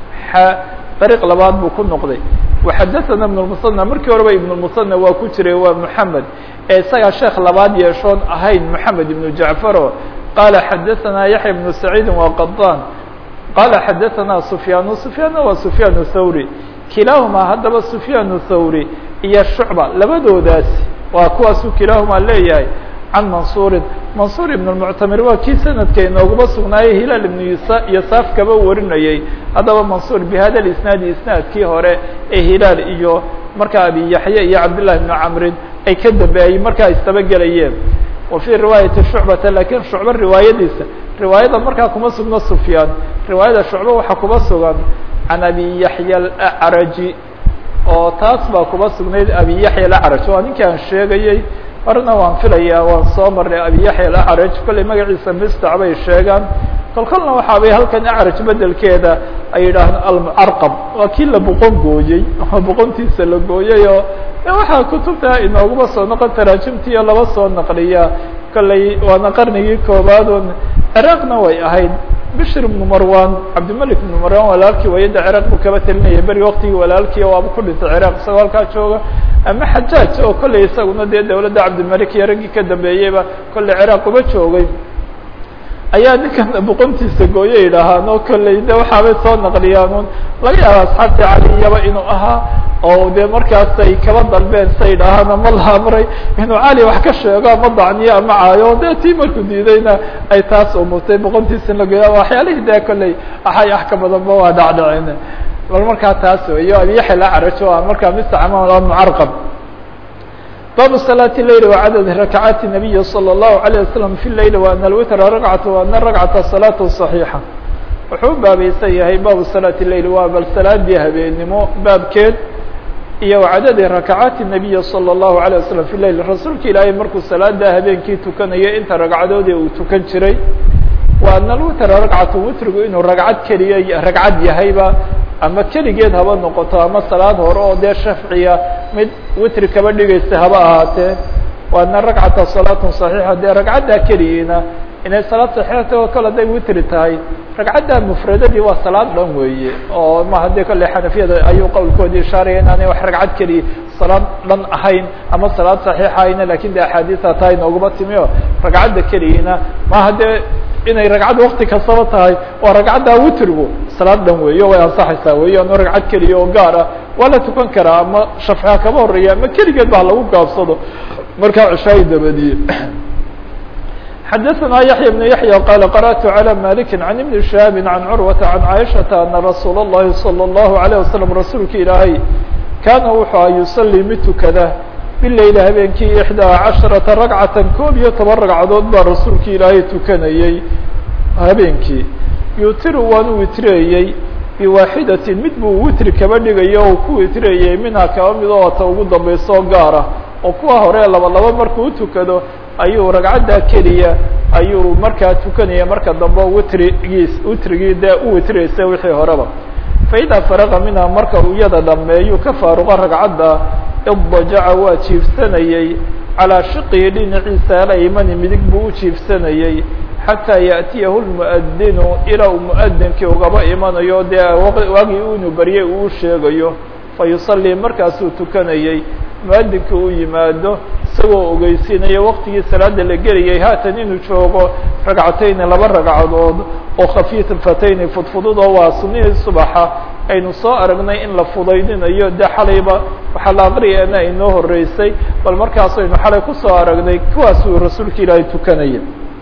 dariiq labaad buu ku noqday وxadثna iبن المثنى markii horeba iبن المثنى waa ku jiray waa محamed ee isagaa sheekh labaad yeeshoon ahayn محamed iبن جaعفaro qala xadثna yaحya بن سacيidi وqطاn qala xadثna سفyاn سفyاnna waa سفyاn الthawrي kilaaهuma haddaba سفyاn الthawrي iyo شhucba labadoodaasi waa kuwaasuu kilaaهuma leeyahay can mansuurin mansuur ibn اmuctamir waa kii sanadka inoogaba sugnaayey hilaal ibnu yasaaf kaba warinayey haddaba mansuur bihada isnaadi isnaadkii hore ee hilaal iyo markaa abi yaxya iyo cabdillahi ibnu camrin ay ka dambeeyey markaa isdaba gelayeen wa fii riwaayati shucbata lakin shucbo riwaayadiisa riwaayada markaa kuma sugno sufyaan riwaayada shucbo waxaa kuba sugan can abi yaxya alacraji oo taas baa kuba sugnayd abi yaxya alacraj waa ninkii aan sheegayey horena waan filayaa waan soo marnay abi yaxya alacraj kollay magaciisa mistac bay sheegaan kolkolna waxaabay halkan acraj bedelkeeda ay yidhaahdeen almucarqab waa kii la boqon gooyey oo boqontiisa la gooyey oo waxaa kutubta inooguma soo noqon taraajimtiiyo laba soo naqliya kollay waana qarnigii koobaadun ciraaqna way ahayd bishir ibnu marwan cabdimalik ibnu marwan walaalkii wayada ciraaq buu kaba telinaya beri waktigii walaalkii waaba ku dhintay ciraaq isagoo halkaa jooga ama xajaaj oo kollay isaguna dee dawladda cabdimalik iyo raggii ka dambeeyeyba kollay ciraaq uba joogay ayaa ninkan boqontiisa gooye yidhaahaan oo kolley de waxaabay soo naqliyaan laga yaaba asxaabtii caliyaba inuu ahaa oo de markaas ay kaba dalbeen sa yidhaahaan ama la amray inuu cali wax ka sheego ama dacniyo ama caayo de tii markuu diidayna ay taas umutay boqontiisa in la gooya waxyaalihii de kolley axay ah ka badanba waa dhacdhacin bal markaa taas weyo abiyaxil acraj o markaa mistacmal mucarqab bab صلاة الليل وعدد ركعات النبي صلى الله عليه وسلم في الليل وأن الwتر ركعة وأن الركعة صلاة صحيحة wuxuu baabaysan yahay baabu صلاة الليل waa bal salaadii habeenimo baabkeed iyo وcadadi ركعاaت النبي صلى الله عليه وسلم في الليل rasuulka ilaahay markuu salaada habeenkii tukanayo inta ragcadoodii uu tukan jiray وأن الwتر ركعة witrigu inuu ragcad keliya ragcad yahayba ama keligeed haba noqoto ama salaad hore oo dee shafciya mid witri kaba dhigaysa haba ahaatee waana ragcata salaatun صaxiixa dee ragcaddaa keligiina inay salaad saxiixata oo kale haday witri tahay ragcadda mufradadii waa salaad dhan weeye oo ma haddii kale xanafiyada ayuu qowlkoodii ishaaraya inaanay wax ragcad keliya salaad dhan ahayn ama salaad saxiixa ahayna lakin de axaadiisa taa inooguma timi o ragcadda keligiina ma haddee inay ragcad wakti kastaba tahay waa ragcadda witrigu salaad dhan weeyo way ansaxaysaa weyo ano ragcad keliya oo gaar ah waa la tukan karaa ama shafciha kaba horeeya ama keligeed ba lagu gaabsado markaa cishaayi dabadiye xadaثna yaحya بن yaحyى qال qarأtu عlى malik عan iبn شhihaabi عan curwaةa عan caiشhaةa ana rasuul الlahi salى الlahu عalيه waslم rasuulka ilaahay kaana wuxuu a yusalii mid tukada bileyl habeenkii ixdaa caشharaةa ragcata koob iyo toban ragcadood baa rasuulka ilaahay tukanayey habeenkii yutiru waanu witreeyey biwaaxidaةi mid buu witri kaba dhigayo o ku witreeyey minha kaba mid oo ta ugu dambayso gaara oo kuwa hore laba laba markuu utukado ayuu ragcaddaa keliya ayuu markaa tukanaya marka dambe witrigiis witrigii dee u witraysa wixii horeba faidaa faraqa minha marka uu iyada dhameeyu ka faaruqa ragcadda iddajaca waa jiifsanayey calaa shiqihi dhinaciisa alaymani midig buu u jiifsanayey xataa yaأtiyahu lmuadinu ilaa uu muadinkii ugaba imanayo dee waagii unu baryay uu sheegayo fayusalii markaasuu tukanayey muadinkii uu yimaado isagoo ogeysiinaya waktigii salaada la gelayay haatan inuu joogo ragcatayni laba ragcadood oo khafiifatayni fudfudud oo waa sunihii subaxa aynu soo aragnay in la fudaydinayo de xalayba waxaa la aqriyaana inoo horeysay bal markaas aynu xalay kusoo aragnay kuwaasuu rasuulka ilaahay tukanaya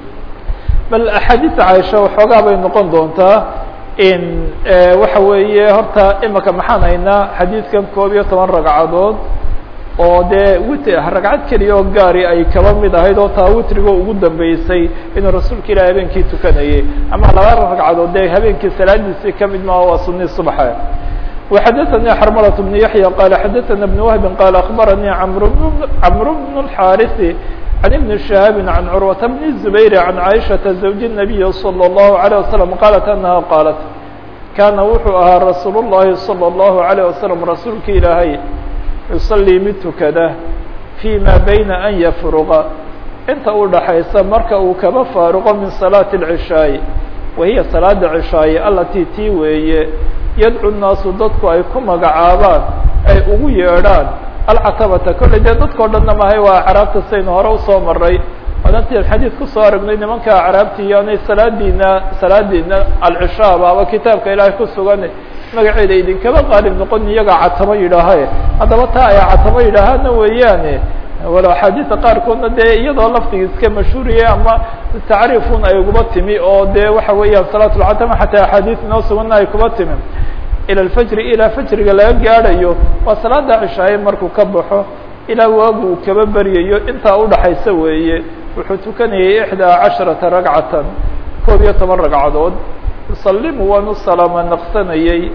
bal axaadiista caaisha waxoogaa bay noqon doontaa in waxa weeye horta imika maxaan haynaa xadiidkan koob iyo toban ragcadood oo dee wit ragcad keliya oo gaari ay kaba mid ahayd oo taa witriga ugu dambeysay inuu rasuulka ilahi habeenkii tukanayay ama laba ragcadood dee habeenkii salaadiisii kamid maa waa sunii subaxa وxadثnي xrmلة بن يحيى qال xadثna بن وهب qال أخبرني cمر بن الحاrث عن بن شهاب عن cروة بن الزبير عن عائشhaة زوج النبي صلى الله عليه وسلم qالت أنها qالت كاna wuxuu ahaa رasuuل اللhi صلى الله عليه وسلم rasuulka ilaahay يصلي mid tukada فيma byna أn yfرqa inta u dhaxaysa marka uu kaba faaruqo min صلاaة العشhاaء wahiya salaada cishaaye alatii tii weeye yadcu nnaasu dadku ay ku magacaabaan ay ugu yeedhaan alcatabata kolley dee dadkao dhanna mahay waa acraabta saynu hore usoo maray wadantii xadiid kusoo aragnay nimanka acraabti iyo anay salaadiina salaadiina alcishaa baaba kitaabka ilaahay ku sugan magaceeda idinkaba qaalib noqon iyagaa catamo yidhaahae haddaba taa ay catamo yidhaahaana weeyaane walo axaadiista qaarkoodna dee iyadoo laftiga iska mashhuuriye ama tacriifun ay uguba timi oo dee waxa weeyaan salaat lcatama xataa axaadiis inoo suganna ay kuba timi ila alfajri ilaa fajriga laga gaadhayo waa salaada cishaaye markuu ka baxo ilaa waagu uu kaba beryayo intaa udhaxaysa weeye wuxuu tukanayay ixdaa casharata ragcatan koob iyo toban ragcadood yusalimu waanu salaama naqsanayey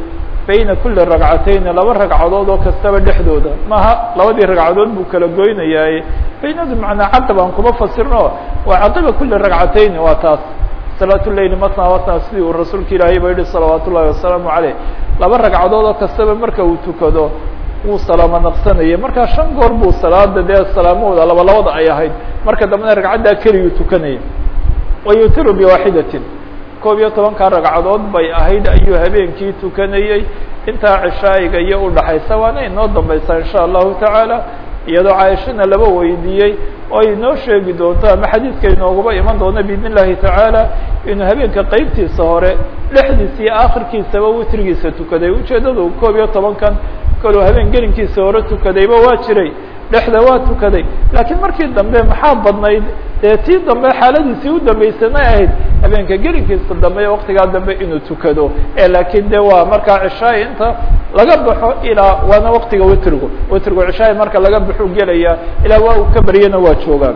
bayna kuli ragcatayni laba ragcadood oo kastaba dhexdooda maaha labadii ragcadood buu kala goynayaaye baynadu macnaa cadab aan kuma fasirno waa caqiba kuli ragcatayni waa taas salaat leyli matna matna sidii uu rasuulka ilaahay ba yihi salawaat ullahi wasalaamu caleyh laba ragcadood oo kastaba marka uu tukado wuu salaamo naqsanayay markaa shan goor buu salaada dee salaamahooda laba labada ay ahayd marka dambena ragcaddaa keliguu tukanayay wa yutiru biwaaxidatin koob iyo tobankaa ragcadood bay ahayd ayuu habeenkii tukanayey intaa cishaa'iga iyo udhaxaysa waana inoo dambaysaa insha allahu tacaala iyadoo caaishana laba weydiiyey oo ay inoo sheegi doonto ama xadiidka inooguba iman doono biidn illahi tacaala inuu habeenka qeybtiisa hore dhexdiisa iyo aakhirkiisaba witrigiisa tukaday ujeeddadu koob iyo tobankan kaluu habeen gelinkiisa hore tukadayba waa jiray dhexda waa tukaday laakiin markii dambe maxaa badnayd dee tii dambe xaaladiisii u dambaysanay ahayd habeenka gelinkiisa dambe waktigaa dambe inuu tukado e laakiin de waa markaa cishaai inta laga baxo ilaa waana waktiga witrigu witrigu cishaai marka laga baxu gelaya ilaa waa uu ka baryana waa joogaan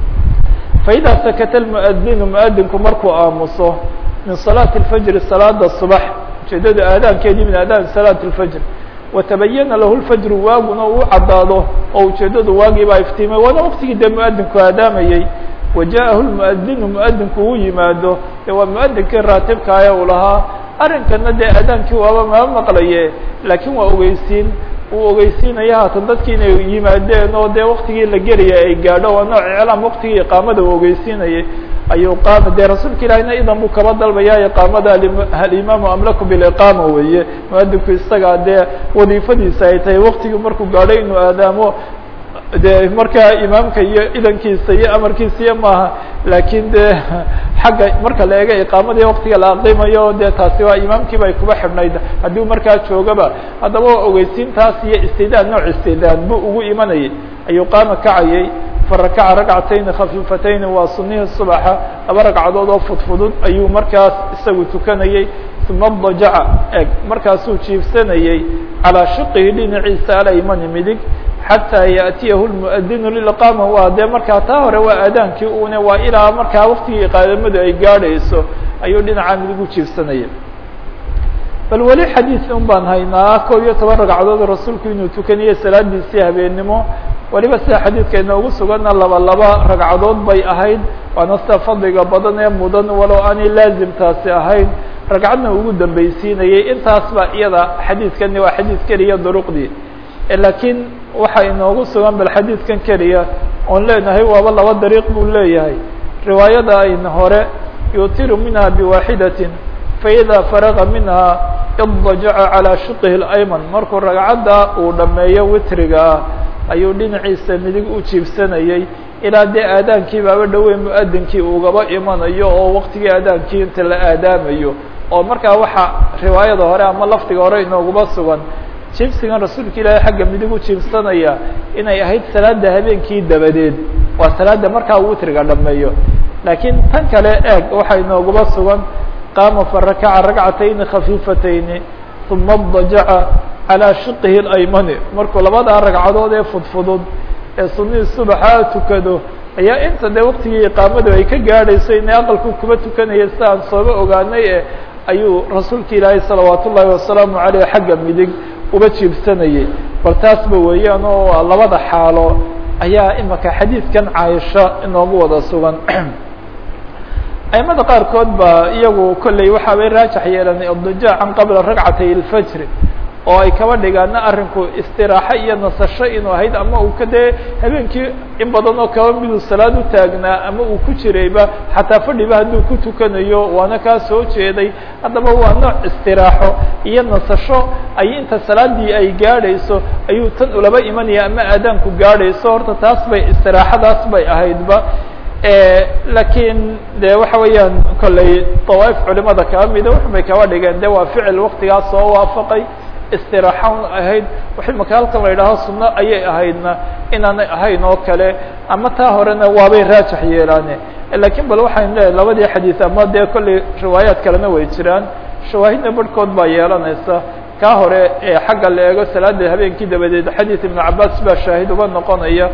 faida sakata lmuadinu muadinku markuu aamuso min salaati lfajri salaada subax ujeedada aadaankeedii min aadaan salaat lfajr watabayana lahu lfajru waaguna uu caddaado oo ujeedadu waagiibaa iftiimay waana waktigii dee muadinku aadaamayey waja'ahu lmuadinu muadinku uu yimaado de waa muadinkii raatibkaaya uu lahaa arrinkana dee aadaankii waaba maa maqlaye laakiin waa ogeysiin uu ogeysiinaya haatan dadki inay yimaadeen oo dee waktigii la gelaya ay gaadho waa nooc iclaam waktigii iqaamada uu ogeysiinayay ayuu qaama dee rasuulka ilahina idan buu kaba dalbaya iqaamada alimaamu amlaku biliqaama weeye muadinku isagaa dee wadiifadiisa ay tahay waktigii markuu gaadho inuu aadaamo de markaa imaamka iyo idankiisa iyo amarkiisa iyo maaha laakiin de xagga marka la eega iqaamadii waktiga la aqimayo de taasi waa imaamkii bay kuba xidhnayd haddii markaa joogaba haddaba waa ogeysiintaas iyo istidaan nooc istidaan buu ugu imanayay ayuu qaama kacayay farakaca ragcatayni khafiifatayni waa sunihii subaxa laba ragcadood oo fudfudud ayuu markaas isagu tukanayay uma dajaca eg markaasuu jiifsanayay calaa shiqihi dhinaciisa alaymani midig xatىa yaأtiyahu lmuadinu lilqaama waa dee markaa taa hore waa aadaankii une waa ilaa markaa waktigii iqaadamadu ay gaadhayso ayuu dhinaca midig u jiifsanaya bal weli xadiis un baan haynaa koob iyo toban ragcadood rasuulku inuu tukanayo salaadiisii habeennimo weliba sida xadiidka inoogu sugana laba laba ragcadood bay ahayd waana sida fadliga badan ee mudan walow aanay laazimtaasi ahayn ragcadna ugu dambeysiinayay intaas ba iyada xadiidkani waa xadiid keliya duruqdii laakiin waxaa inoogu sugan bal xadiidkan keliya oon leenahay waaba laba dariiq buu leeyahay riwaayada ayna hore yutiru minha biwaaxidatin faida faraga minha iddajaca calaa shiqihi اlayman markuu ragcadda uu dhameeyo witriga ah ayuu dhinaciisa midig u jiibsanayay ilaa dee aadaankii baaba dhowey muadinkii ugaba imanayo oo waktigii aadaankii inta la aadaamayo oo markaa waxaa riwaayada hore ama lafdiga hore inooguba sugan jiibsigan rasuulka ilaahay xagga midig u jiibsanaya inay ahayd salaada habeenkii dabadeed waa salaada markaa uu witriga dhameeyo laakiin tan kale eeg waxaa inooguba sugan qaama farakaca ragcatayni khafiifatayni uma dajaca calaa shiqihi اlaymani markuu labadaa ragcadood ee fudfudud ee sunihii subaxaa tukado ayaa inta dee waktigii iqaamadu ay ka gaadhayso inay aqalku kuba tukanaya si aan sooba ogaanay e ayuu rasuulka ilaahay salawaat ullaahi wasalaamu aleyh xagga midig uba jiibsanayay bal taasba weeyaan oo labada xaalo ayaa imaka xadiidkan caaisha inoogu wada sugan aimada qaarkood ba iyagu kolley waxa bay raajax yeelanay adijaacan qabla ragcatay اlfajri oo ay kaba dhigaana arrinku istiraaxo iyo nasasho inuu ahayd ama uu ka dee habeenkii in badan oo kaba miduu salaad u taagnaa ama uu ku jirayba xataa fadhiba hadduu ku tukanayo waana kaa soo jeeday haddaba waa nooc istiraaxo iyo nasasho ay inta salaadii ay gaadhayso ayuu tan ulaba imanaya ama aadaanku gaadhayso horta taas bay istiraaxadaas bay ahaydba lakiin de waxa weeyaan kolley dawaaif culimada kaba mida waxbay kaba dhigeen de waa ficil waktigaas soo waafaqay istiraaxan ahayd waxay maka halkan la yidhaaho sunno ayay ahaydna inaanay ahayn oo kale ama taa horena waabay raajax yeelaane lakiin bal waxaynu leeyahay labadii xadiis ama dee kolley riwaayaad kalena way jiraan shawaahidna barhkood baa yeelanaysa kaa hore ee xagga la eego salaada habeenkii dabadeed xadiis ibnu cabaas baa shaahid uga noqonaya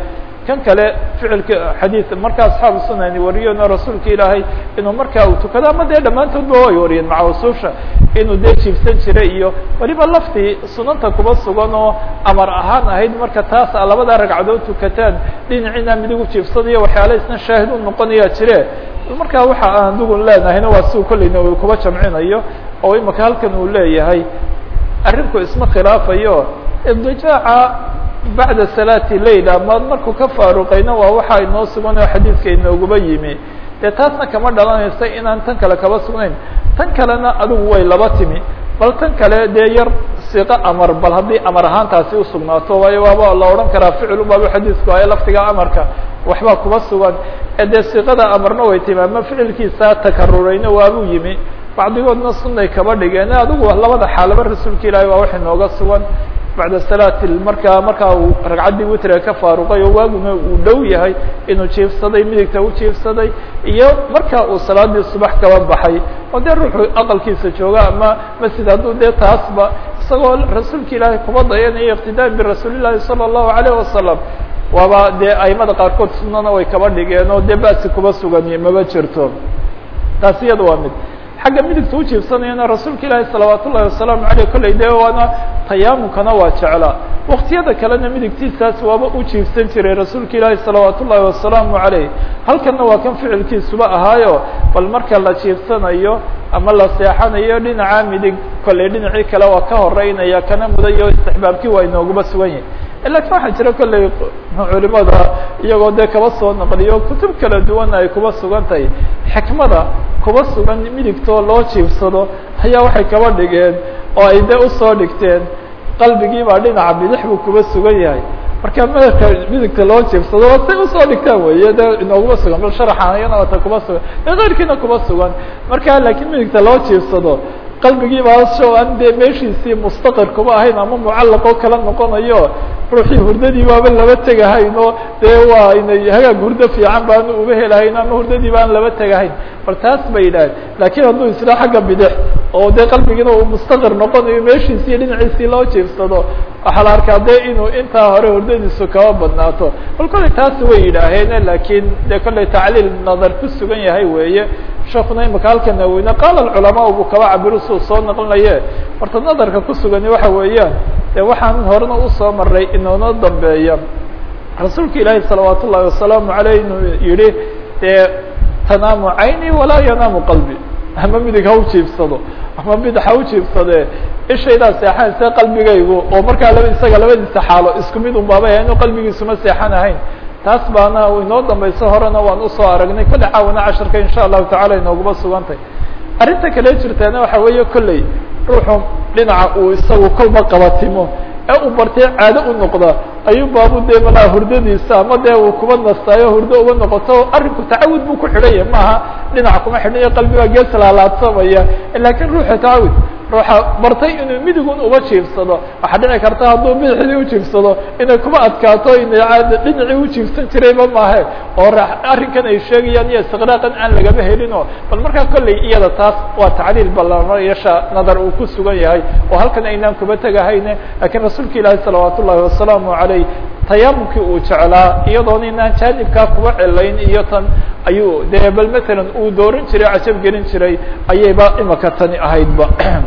kan kale ficilka xadiid marka asxaabu sunani wariyona rasuulka ilaahay inuu markaa uu tukado ama dee dhammaantoodba way wariyeen maca usuusha inuu dee jiibsan jiray iyo weliba laftii sunanta kuba sugan oo amar ahaan ahayd marka taas a labada ragcadood tukataan dhinaciina midig u jiibsadayo waxyaala isna shaahid u noqonayaa jire markaa waxa aan adigu leenahayna waa si kolleyna uu kuba jamcinayo oo imaka halkan uu leeyahay arrinku isma khilaafayo idijaaca bacda salaati lail ama markuu ka faaruqayna waa waxa inoo sugan oo xadiidka inooguba yimi dee taasna kama dhalanaysa inaan tan kale kaba sugnayn tan kalena adigu way laba timi bal tan kale dee yar siqo amar bal haddii amar ahaantaasi usugnaato waayo waaba la odhan karaa ficil ubaaba xadiidku ayo laftiga amarka waxbaa kuba sugan ee dee siqada amarna way timi ama ficilkiisa takarurayna waabuu yimi bacdigoodna sunay kaba dhigeen adigu labada xaalaba rasuulka ilaahi waa wax inooga sugan bacda salaati markaa markaa uu ragcaddii witriga ka faaruqay oo waaguna uu dhow yahay inuu jiifsaday midigta u jiifsaday iyo markaa uu salaadii subax kaba baxay oo dee ruuxu aqalkiisa jooga ama masjid hadduu dee taasba isagoo rasuulka ilaahay kuba dayanayo iqtidaan birasuuli llahi sala allahu alayh wasalam waaba dee aimada qaarkood sunana way kaba dhigeen oo dee basi kuba sugan maba jirto taasi iyada waa mid xagga midigta ujiibsanayana rasuulka ilaahi salawaat ullahi wasalaamu aleyh kolley dee waana tayaamunkana waa jeclaa waktiyada kalena midigtiisaas waaba u jiibsan jiray rasuulka ilaahi salawaat ullahi wasalaamu aleyh halkanna waa kan ficilkiisuba ahaayo bal marka la jiibsanayo ama la seexanayo dhinaca midig kolley dhinacii kale waa ka horeynaya kana mudayo istixbaabkii waa inooguba sugan yahi lakin waxaa jira kolley culimada iyagoo dee kaba soo naqliyo kutub kala duwan ay kuba sugan tahay xikmada kuba sugan midigtoo loo jiibsado ayaa waxay kaba dhigeen oo ay dee usoo dhigteen qalbigii baa dhinaca bidix buu kuba sugan yahay marka madabka midigta loo jiibsado waa say usoo dhigtaan wey de inooguma sugan bal sharaxanayana wata kuba sugan e keyrkiina kuba sugan marka laakiin midigta loo jiibsado qalbigii baa sho aan dee meeshiisii mustaqir kuma ahayn ama mucallaqoo kala noqonayo ruuxii hurdadii baaba laba tegahayn oo dee waa inay hagaag hurdo fiican baanu uba helahayn ama hurdadii baan laba tegahayn bal taas bay yidhaaheen laakiin hadduu isla xagga bidix oo dee qalbigiina uu mustaqir noqonayo meeshiisi iyo dhinaciisii loo jiibsado waxaa la arkaa dee inuu intaa hore hurdadiisu kaba badnaato bal kolley taasi way yidhaaheen laakiin dee kolley tacliil nadar ku sugan yahay weeye sheekuna imaka halka naweyne qaala alculamaa buu kaba cabiro suu soo naqlinaye horta nadarka ku sugani waxa weeyaan dee waxaan horena usoo maray inoona dambeeya rasuulka ilaahi salawaat ullahi wasalaamu aleyh inuu yihi dee tanaamu cayni walaa yanaamu qalbi ama midig ha u jiibsado ama bidix ha u jiibsadee ishaydaa seexanaysa qalbigaygu oo markaa laba isaga labadiisa xaalo isku mid un baaba inu qalbigiisuma seexan ahayn taas baana inoo dambayso horena waan usoo aragnay kolle caawana casharka insha allahu tacala inooguma sugantay arrinta kale jirtaana waxa weeye kolley ruuxu dhinaca uu isagu kolba qabatimo ee uu bartay caado u noqda ayuu baabu dee malaa hurdadiisa ama dee uu kuba nastaayo hurdo uba noqoto arrinku tacawud buu ku xidhan yahay maaha dhinaca kuma xidhnayo qalbigaa gees laalaadsamaya lakin ruuxa tacawud ruuxa bartay inuu midigun uba jiibsado waxaa dhici karta hadduu bidixdii ujiibsado inay kuma adkaato inay caad dhinacii ujiibsan jirayba maahe oo arrinkan ay sheegayaan iyo istiqraaqan aan lagama helino bal markaa kolley iyada taas waa tacliil ballanayasha nadar uu ku sugan yahay oo halkan aynaan kuba tegahayne lakiin rasuulka ilaahi salawaat ullahi wasalaamu aleyh tayaamumkii uu jeclaa iyadoona inaan jaanibkaa kuba celayn iyo tan ayuu dee bal matalan uu dooran jiray cajab gelin jiray ayayba imaka tani ahaydba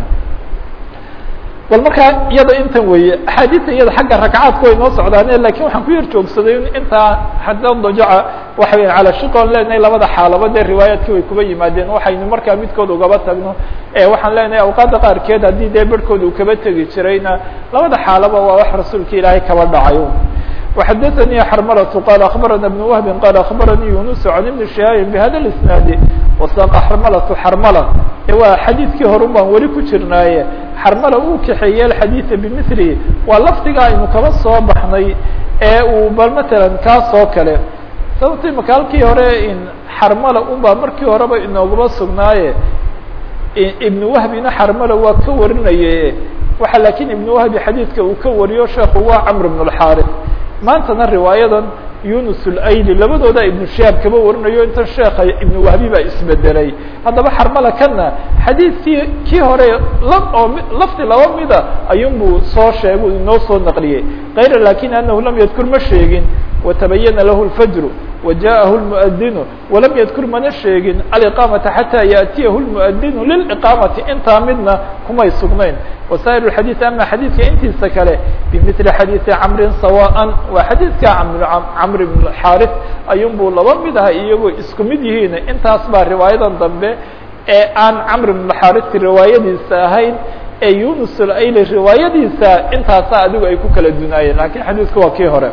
bal markaa iyada intan weeye axaadiista iyada xagga ragcaadku way noo socdaane lakin waxaan ku yar joogsaday intaa hadda dajaca waxa weya cala shikoon leenahay labada xaalaba dee riwaayaadkii way kuba yimaadeen waxaynu markaa midkood ugaba tagno waxaan leenahay awqaadda qaarkeed haddii dee berhkood uu kaba tegi jirayna labada xaalaba waa wax rasuulka ilaahay kaba dhacayo وxdثnي xرmلة qال أخبرنا بن وهب qال أخبرني يونس عن بن شهاaب بhda الاسناaد وsاq xرmلة xرmلة waa xadيiثkii horun baan weli ku jirnaaye xرmلة uu kaxeeye الxadيiث بمثله waa lafdiga aynu kaba soo baxnay ee uu bal mثalا kaas oo kale sababto imaka halkii hore xرmلة un baa markii horeba inoogaba sugnaaye iبن وهبina xرmلة waa ka warinaye waxa lakin iبن وهب xadيiثka uu ka wariyo sheeku waa cمر بن الحارث maantana riwaayadan yunus اlayli labadooda ibnu shihaab kaba warinayo intan sheeka ibnu wahbi baa isbedelay haddaba xarmala kana xadiidkii kii hore lab oo lafdi laba mida ayuun buu soo sheegu inoo soo naqliyey kayra lakin anahu lam yadkur ma sheegin watabayana lahu lfajru wajaءahu lmuadinu walam yadkur mana sheegin aliqaamata xataa yaأtiyahu lmuadinu liliqaamati intaa midna kumay sugnayn wasaa'ir اxadiiث ama xadiidka intiisa kale bimili xadiiثi camrin sawaan waa xadiidka camr bn xaarث ayun buu laba mid aha iyagoo isku mid yihiin intaas baa riwaayadan dambe ee aan camr bn xaarثi riwaayadiisa ahayn ee yunus ayli riwaayadiisa intaasa adigu ay ku kala dunaayeen lakin xadiidku waa kii hore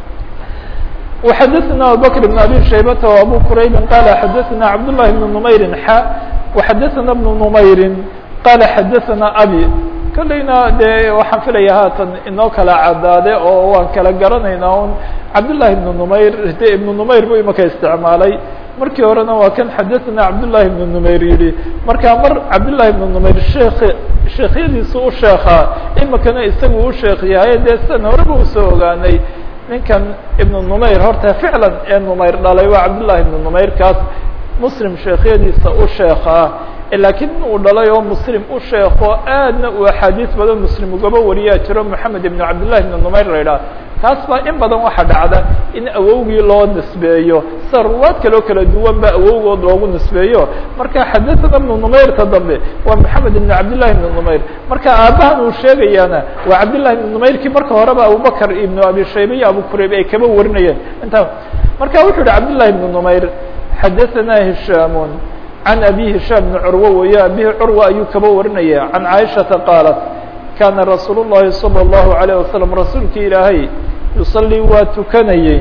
وxadثna abubكر بن abي شhaybة وabو qrayb qال xadثna cabd للhi بن نmayri x وxadثna بن نmayri qال xadثna abي kolleyna dee waxaan filaya haatan inoo kala cadaade oo waan kala garanayna un cabdاللahi بن نmayr de iبن نmayr bu imaka isticmaalay markii horena waa kan xadثna cabdاللahi بن نmayr yihi marka mar cabdاللahi بن نmayr sheek sheekhyadiisu u sheekaa imikana isagu u sheek yahay dee sidan horeba usoo ogaanay ninkan ibnu numayr horta ficlan ee numayr dhalay waa cabdullahi ibnu numayr kaas muslim sheekhyadiisa u sheekaa laakiin in uu dhalay oo muslim u sheeko aadna uu axaadiis badan muslim ugaba wariyaa jiro moxamed ibnu cabdillahi ibnu numayr la idhaha taas baa in badan waxaa dhacda in awowgii loo nisbeeyo sida ruwaad kaleo kala duwan ba awowgood loogu nisbeeyo marka xadahana ibnu numayrta dambe waa moxamed ibnu cabdillahi ibnu numayr marka aabbahan uu sheegayaana waa cabdillahi ibnu numayrkii marka horeba abubakr ibnu abi shayba iyo abu kurayb ay kaba warinayeen intaa marka wuxuu yihi cabdillahi ibnu numayr xadaثana hishaamun can abi hishaam bni curwa weeye abihi curwa ayuu kaba warinaya can caaishata qaalat kana rasuul الlahi salى الlahu عalيه wasalam rasuulkii ilaahay yusalii waa tukanayey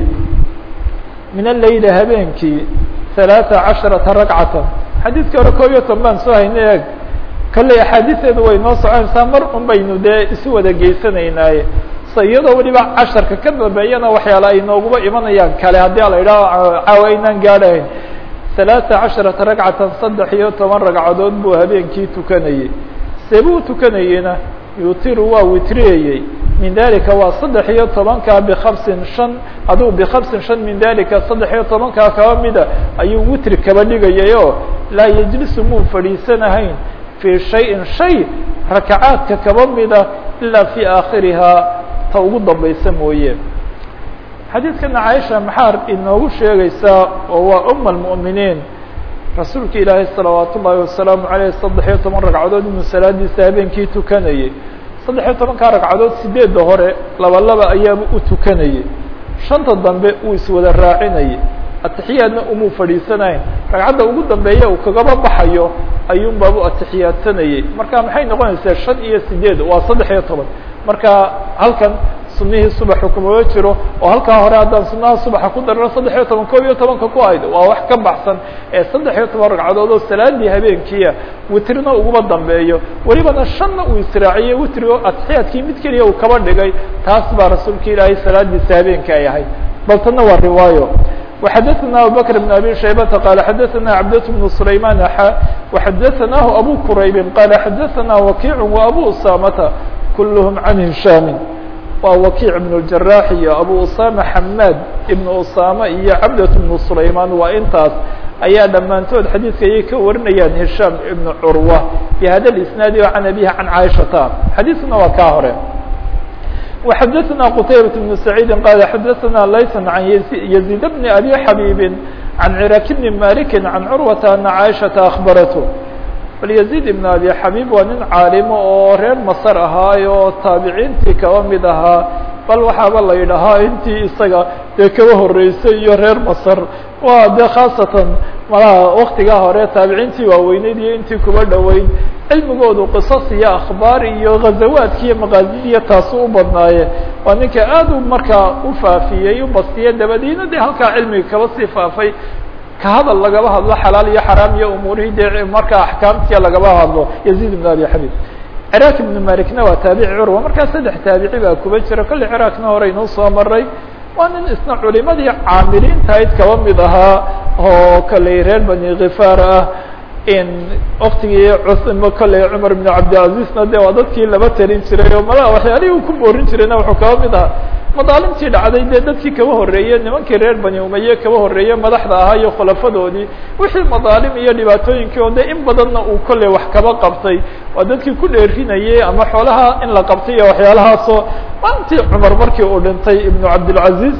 min aleyli habeenkii ثalaaثa caشharaةa ragcata xadiidkii hore koob iyo toban baan soo haynay eg kolley axaadiisteedu way noo soconaysaa mar un baynu dee isu wada geysanaynaaye se iyadoo weliba casharka ka dambeeyana waxyaala ay nooguba imanayaan kale haddii ala idhaho caawa aynaan gaadhahayn ثalaaثa caشharaةa ragcatan saddex iyo toban ragcadood buu habeenkii tukanayey sebuu tukanayeyna yutiru waa witriyayey min dalika waa saddex iyo tobankaa bikhamsin shan aduu bikhamsin shan min dalika saddex iyo tobankaa kaba mida ayuu witri kaba dhigayay oo laa yejlisu muu fadhiisanahayn fii shayin shay rakacaadka kaba mida ilaa fii aakhirihaa ta ugu dambaysa mooye xadiidkana caaisha maxaa inoogu sheegaysaa oo waa uma almu'miniin rasuulka ilaahay salawaat ullaahi wasalaamu aleyh saddex iyo toban ragcadood inuu salaadiisa habeenkii tukanayey saddex iyo tobankaa ragcadood sideedda hore laba laba ayaaba u tukanayey shanta dambe uu iswada raacinayay atixiyaadna umuu fadhiisanayn ragcadda ugu dambeeya uu kagaba baxayo ayuun baabu atixiyaadsanayey marka maxay noqonaysaa shan iyo sideed waa saddex iyo toban marka halkan sunihii subaxu kumaba jiro oo halkaa hore haddaan sunaha subaxa ku darano saddex iyo toban koob iyo tobanka ku ayd waa wax ka baxsan ee saddex iyo toban ragcadood oo salaadii habeenkiia witrina uguba dambeeyo welibana shanna uu israaciyey witrigo atixiyaadkii mid keliya uu kaba dhigay taas baa rasuulka ilaahay salaadiisa habeenka ay ahayd bal tana waa riwaayo وxadثna abubكر بن abي شhaybةa qال xadثna cبdة بن سlayman xا وxadثnah abو qrayb qال xadثna وkiع وabو usamta kulhm عan هisham waa wakiic بن الجراح iyo abu usama xamad ibn usama iyo cabdة بن سlayman waa intaas ayaa dhammaantood xadiidka ayay ka warinayaan hisham ibn curwa bhada isnaadi o can abihi can caaishata xadiiskuna waa kaa hore وxadثna qتaybaة بن سعيid qال xadثna layث عan يزيد بن أbي xabيب عan cراk بن مالك عan curوaةa أنa cاaشhaةa أخبaraته bal يزيد بن أbي xabيب waa nin caalimo oo reer masr ahaay oo taabiciintii kaba mid ahaa bal waxaaba la yidhahaa intii isaga dee kaba horeysay iyo reer masr waa de khaasatan malaha waktigaa hore taabiciintii waaweyneyd iyo intii kuba dhoweyd cilmigoodu qisas iyo akhbaar iyo ghazawaadki iyo maqaasidiya taasu u badnaaye waa ninka aad u markaa u faafiyey u bastiye dabadiina dee halkaa cilmiga kaba sii faafay ka hadal lagaba hadlo xalaal iyo xaraam iyo umuurihii dee markaa axkaamtiya lagaba hadlo yaziid ibn abi xabib ciraaq ibnu malikna waa taabici curwa markaa saddex taabici baa kuba jira kolley ciraaqna hore inuu soo maray waa nin isna culimadii caamiliinta ayd kaba mid ahaa oo kolley reer bani khifaar ah in waktigii kolley cumar ibn cabdilcazizna de waa dadkii laba telin jiray oo malaha waxyaalihii uu ku boorin jirayna wuxuu kaba mid ahaa madaalimtii dhacday dee dadkii kaba horreeye nimankii reer bani umaye kaba horreeye madaxda ahaa iyo khulafadoodii wixii madaalim iyo dhibaatooyinkii oo de in badanna uu kolley wax kaba qabtay waa dadkii ku dheerinayay ama xoolaha in la qabtay iyo waxyaalahaasoo maalintii cumar markii uu dhintay ibnu cabdilcaziz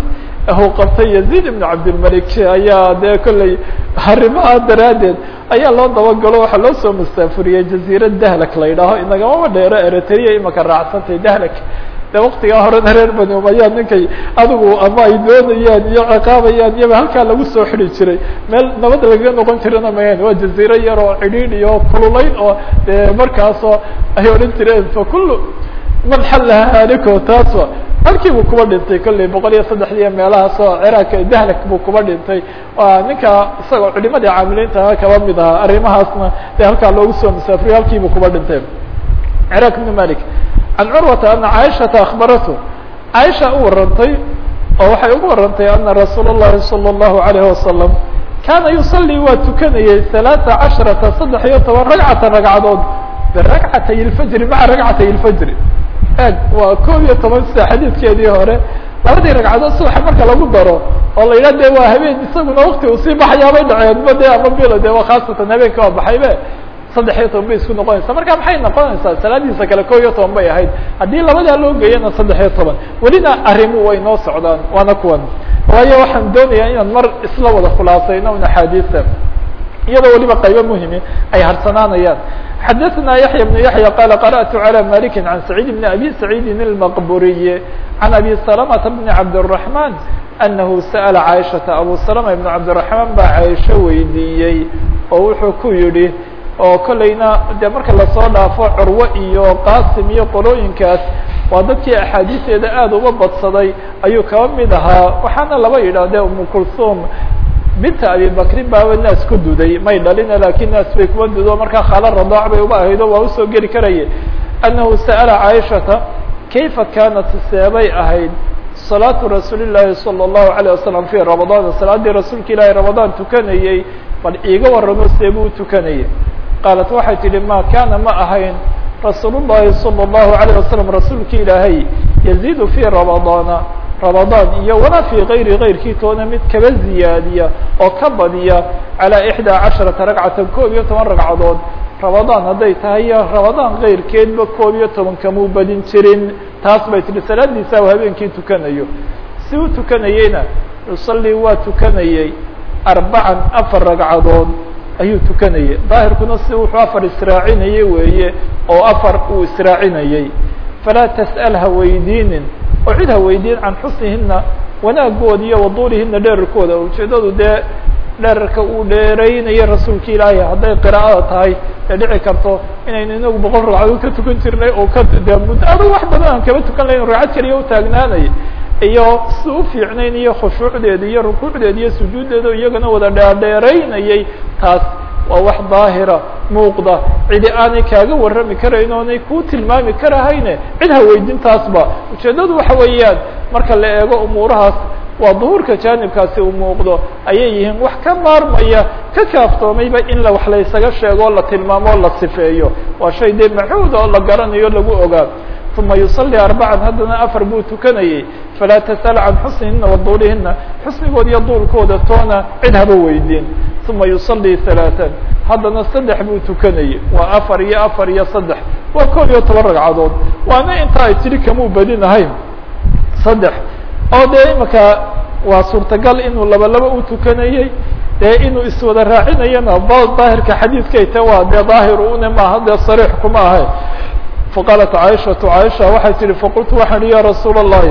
uu qabtay yaziid ibnu cabdilmalik ayaa dee kolley arrimaha daraaddeed ayaa loo dabagalo waxaa loo soo masaafuriyey jaziirad dahlak la yidhaaho inagamama dheero eritrea imaka raacsantay dahlak de waktigaa horena reer bani umayaa ninkay adigu ama ay doonayaan iyo ciqaabayaan iyaba halkaa lagu soo xidi jiray meel nabad lagaga noqon jirana mayan waa jaziiro yar oo cidhiidh iyo kululayn oo de markaasoo ay odhan jireen fa kullu man xallaha haliko taaswa halkii buu kuba dhintay kolley boqol iyo saddexdiiyo meelahaas oo ciraaq dahlak buu kuba dhintay waa ninka isagoo culimadii caamiliinta kaba mid ahaa arrimahaasna de halkaa loogu soo masaafuriyo halkii buu kuba dhintay ciraaq ibnu malik can curwata ana caaishata akbaratu caaisha u warantay oo waxay ugu warantay ana rasuul اllahi salى اllahu alayh wasalam kaana yusalii waa tukanayey ثalaaثa casharata saddex iyo toban ragcata ragcadood biragcatay اlfajri maca ragcatay اlfajri eg waa koob iyo toban sida xadiidkeedii hore labadii ragcadood subaxa marka lagu daro oo la yidhah de waa habeen isaguna wakti uu sii baxayaabay dhaceen ba de ama bilo de waa khaasatan habeenka waa baxaybe saddex iyo toban bay isku noqonaysaa marka maxay noqonaysaa salaadiisa kale ko iyo toban bay ahayd haddii labadaa loo geeyana saddex iyo toban welina arrimu way noo socdaan waana kuwan waayo waxaan doonayaa inaan mar isla wada khulaasayno un axaadiista iyadoo weliba qaybo muhimi ay harsanaanayaan xadaثna yaحya بن yaحya qala qarأtu عalى maliki عan سacيid بn abi سacيidi الmaqburiy عan abi سلمةa بn cabdالرaحman anahu sa'la caiشhaةa abu سلمة ibn cabdالرaحman baa caiشho weydiiyey oo wuxuu ku yihi oo kolleyna de marka lasoo dhaafo curwo iyo qasim iyo qolooyinkaas waa dadkii axaadiisteeda aad uga badsaday ayuu kaba mid ahaa waxaana laba yidhahdee umu kulsum binta abi bakrin baaba naas ku duday may dhalina lakin naas bay kuba dudo markaa khaalo radaac bay uba ahayd oo waa usoo geli karaye annahu sa'ala caaishata kayfa kaanat seebay ahayd salaatu rasuuli llaahi salى اllahu عalيه wasalam fi ramadaan salaaddii rasuulka ilaahi ramadaan tukanayey bal iiga warramo seebuu tukanayay qaalat waxay tidhi ma kaana ma ahayn rasuul llahi salى اllahu عalيه wasalam rasuulka ilaahay yaziidu fi ramadaana ramadaan iyo walaa fi gayri gayrkii toona mid kaba ziyaadiya oo ka badiya calى ixdaa casharata ragcatan koob iyo toban ragcadood ramadaan hadday tahay ramadaan kayrkeedba koob iyo toban kamuu badin jirin taas bay tihi salaadiisa u habeenkii tukanayo si u tukanayeyna yusalii waa tukanayey arbacan afar ragcadood ayuu tukanayay daahirkuna si wuxuu afar israacinayey weeye oo afar uu israacinayey falaa tas'al ha weydiinin oo cid ha weydiin can xusnihina wanaagooda iyo waduulihina dherarkooda ujeedadu dee dherarka uu dheeraynayo rasuulka ilaahay hadday qiraa'ada tahay ee dhici karto inaynu inagu boqol ragcadood ka tukan jirnay oo ka de muddo adag wax badan aan kaba tukan lahayn ragcad keliya utaagnaanay iyo si u fiicnayn iyo khushuucdeeda iyo rukuucdeeda iyo sujuuddeeda iyagana wada dheerdheeraynayay taas waa wax daahira muuqda cidi aanay kaaga warrami karayn oonay kuu tilmaami karahayne cid ha weydin taasba ujeeddadu waxa weeyaan marka la eego umuurahaas waa duhuurka jaanibkaasi uu muuqdo ayay yihiin wax ka maarmaya ka kaaftoomayba in la wax laysaga sheego o la tilmaamo o la sifeeyo waa shay dee macuud oo la garanayo lagu ogaa uma yusalii arbacan haddana afar buu tukanayey falaa tasal can xusnihina wa duulihina xusnigood iyo duulkooda toona cid haba weydiin uma yusalii halaatan haddana saddex buu tukanayey waa afar iyo afar iyo saddex waa koob iyo toban ragcadood waana inta ay tiri kamuu badinahayn saddex oo dee imaka waa suurtagal inuu laba laba u tukanayey dee inuu iswada raacinayana daahirka xadiidkay ta waa dee daahir une maaha dee sariix kuma ahay faqaalat caaishatu caaisha waxay tihi faqultu waxaan ihi ya rasuula allahi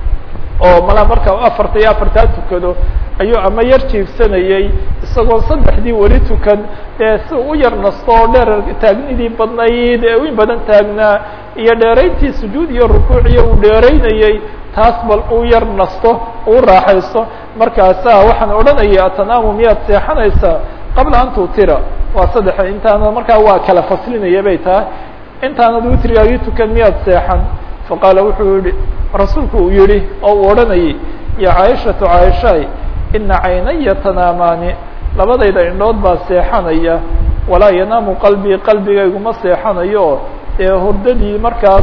oo malaa marka afarta iyo afartaa tukado ayuu ama yar jiibsanayey isagoo saddexdii weli tukan dee si u yar nasto oo dheer taagnidii badnayd ee in badan taagnaa iyo dheerayntii sujuud iyo rukuuciyo uu dheeraynayey taas bal uu yar nasto uu raaxaysto markaasa waxaan odhanaya atanaamu miyaad seexanaysaa qabla an tutira waa saddex intaana markaa waa kala faslinaya bay tahay intaanad witrigaagii tukan miyaad seexan faqaala wuxuu yihi rasuulku uu yihi oo uu odhanayay ya caaishatu caaishaay ina caynaya tanaamaani labadayda indhood baa seexanaya walaa yanaamu qalbii qalbigayguma seexanayo ee hurdadii markaas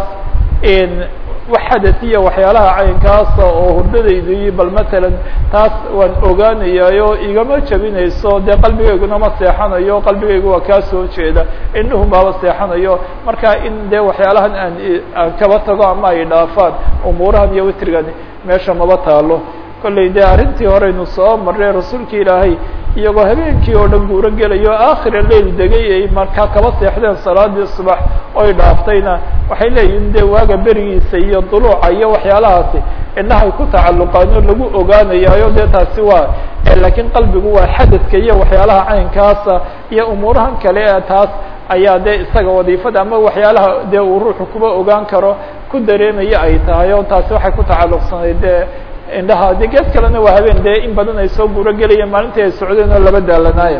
wax xadaiya waxyaalaha caynkaasa oo hurdadaydi bal matalan taas waan ogaanayaayo igama jabinayso dee qalbigayguna ma seexanayo qalbigaygu waa kaa soo jeeda indhuhun baaba seexanayo marka in dee waxyaalahan aan aan kaba tago ama ay dhaafaan umuurahan iyo witrigani meesha maba taalo kollay dee arrintii horeynu soo marray rasuulka ilaahay iyagoo habeenkii oo dhan guuro gelayo aakhira leil degay ay markaa kaba seexdeen salaadii subax oy dhaaftayna waxay leeyihin dee waaga berigiisa iyo duluuca iyo waxyaalahaasi indhahay ku tacalluqaan oo lagu ogaanayayo dee taasi waa laakiin qalbigu waa xadadka iyo waxyaalaha caynkaasa iyo umuurahan kale ee taas ayaa dee isaga wadiifada ama waxyaalaha dee uu ruuxu kuba ogaan karo ku dareemaya ay tahay oo taasi waxay ku tacalluqsanayd dee indhaha de geed kalena waa habeen dee in badan ay soo guuro gelayeen maalintii ay socdeen oo laba daalanaaya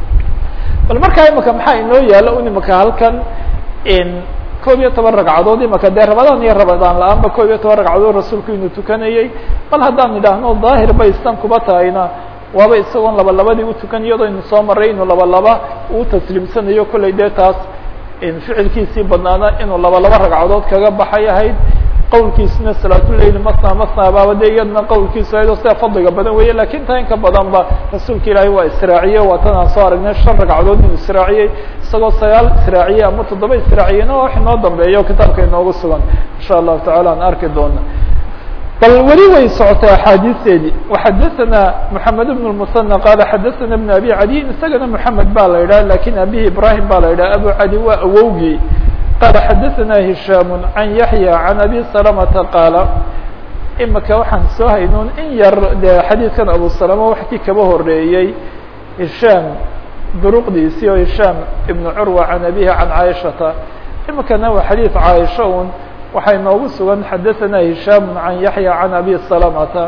bal markaa imaka maxaa inoo yaalo un imaka halkan koob iyo toban ragcadood imaka dee rabadaan iyo rabadaan la-aanba koob iyo toban ragcadood rasuulku inuu tukanayey bal haddaan idhaahno daahir bay istan kuba tahayna waaba isagoon laba labadii utukan iyadoo inu soo maray inuu laba laba uu tasliimsanayo kollay dee taas ficilkiisii badnaana inuu laba laba ragcadood kaga baxay ahayd qowlkiisuna salaatuleyl masna masna baaba de iyadna qowlkiisu ahayd oo sida fadliga badan weeye lakin taa inka badan ba rasuulka ilaahay waa israaciye waa tan aan soo aragnay shan ragcadood inuu israaciyey isagoo sagaal israaciyey ama toddoba israaciyeyna wax inoo dambeeyo kitaabka inoogu sugan insha allahu tacala aan arki doona bal weli way socotay axaadiisteedii وxadaثna mحamed بن المثنى qala xadaثna بن abi cadiin isagana mحamed ba la yidhah lakin abihi ibrahim ba la yidhah abu cadi waa awowgii qala xadaثna hishaam can yaحyى can abi salamata qaala imika waxaan soo haynuun in yar de xadiidkan abu salama wax kii kaba horeeyey hishaam duruqdiisii oo hishaam ibn curwa can abihi can caaishata imikana waa xadiid caaisha un waxay noogu sugan xadaثna hishaam can yaحya can abi salamata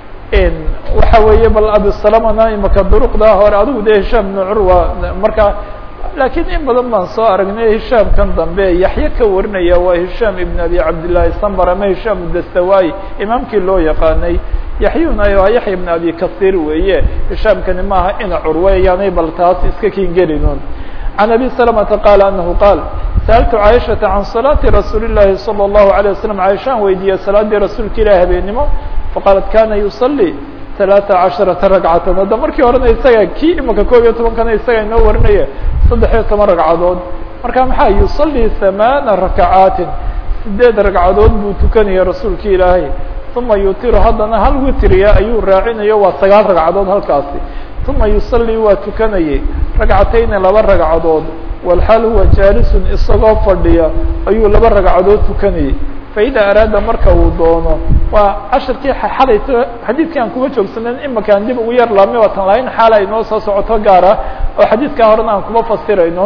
waxa weeye bal abi salamana imika duruqda hore adigu de hishaam ibn curwa marka lakiin in badan baan soo aragnay hishaam kan dambe yaxye ka warinaya waa hishaam ibn abi cabdillahi sambar ama hishaam dastawayi imaamkii loo yaqaanay yaxyuna waa yaxya ibn abi kasir weeye hishaamkani maaha ina curwe yaanay bal taas iska kingelinun can abi salamata qaala anahu qaal sa'altu caaishata can salaati rasuuli llahi salى اllahu alيه wasalam caaishaan weydiiyey salaadii rasuulka ilahi habeenimo faqaalat kana yusalii ثaلaaثa caشhaرaةa ragcatan hadda markii horena isaga kii imika koob iyo tobankana isaga inoo warinaya saddex iyo toban ragcadood marka maxaa yusalii ثamaana rakacaatin sideed ragcadood buu tukanaya rasuulka ilaahay uma yutiru haddana hal witriya ayuu raacinayo waa sagaal ragcadood halkaasi uma yusalii waa tukanayay ragcatayni laba ragcadood walxaal huwa jaalisun isagoo fadhiya ayuu laba ragcadood tukanayay faida araada marka uu doono waa cashirkii xalayto xadiidkii aan kuma joogsanen imika aan dib ugu yar laabnay waatan lahayn xaala inoo soo socoto gaara oo xadiidkaa horena aan kuma fasirayno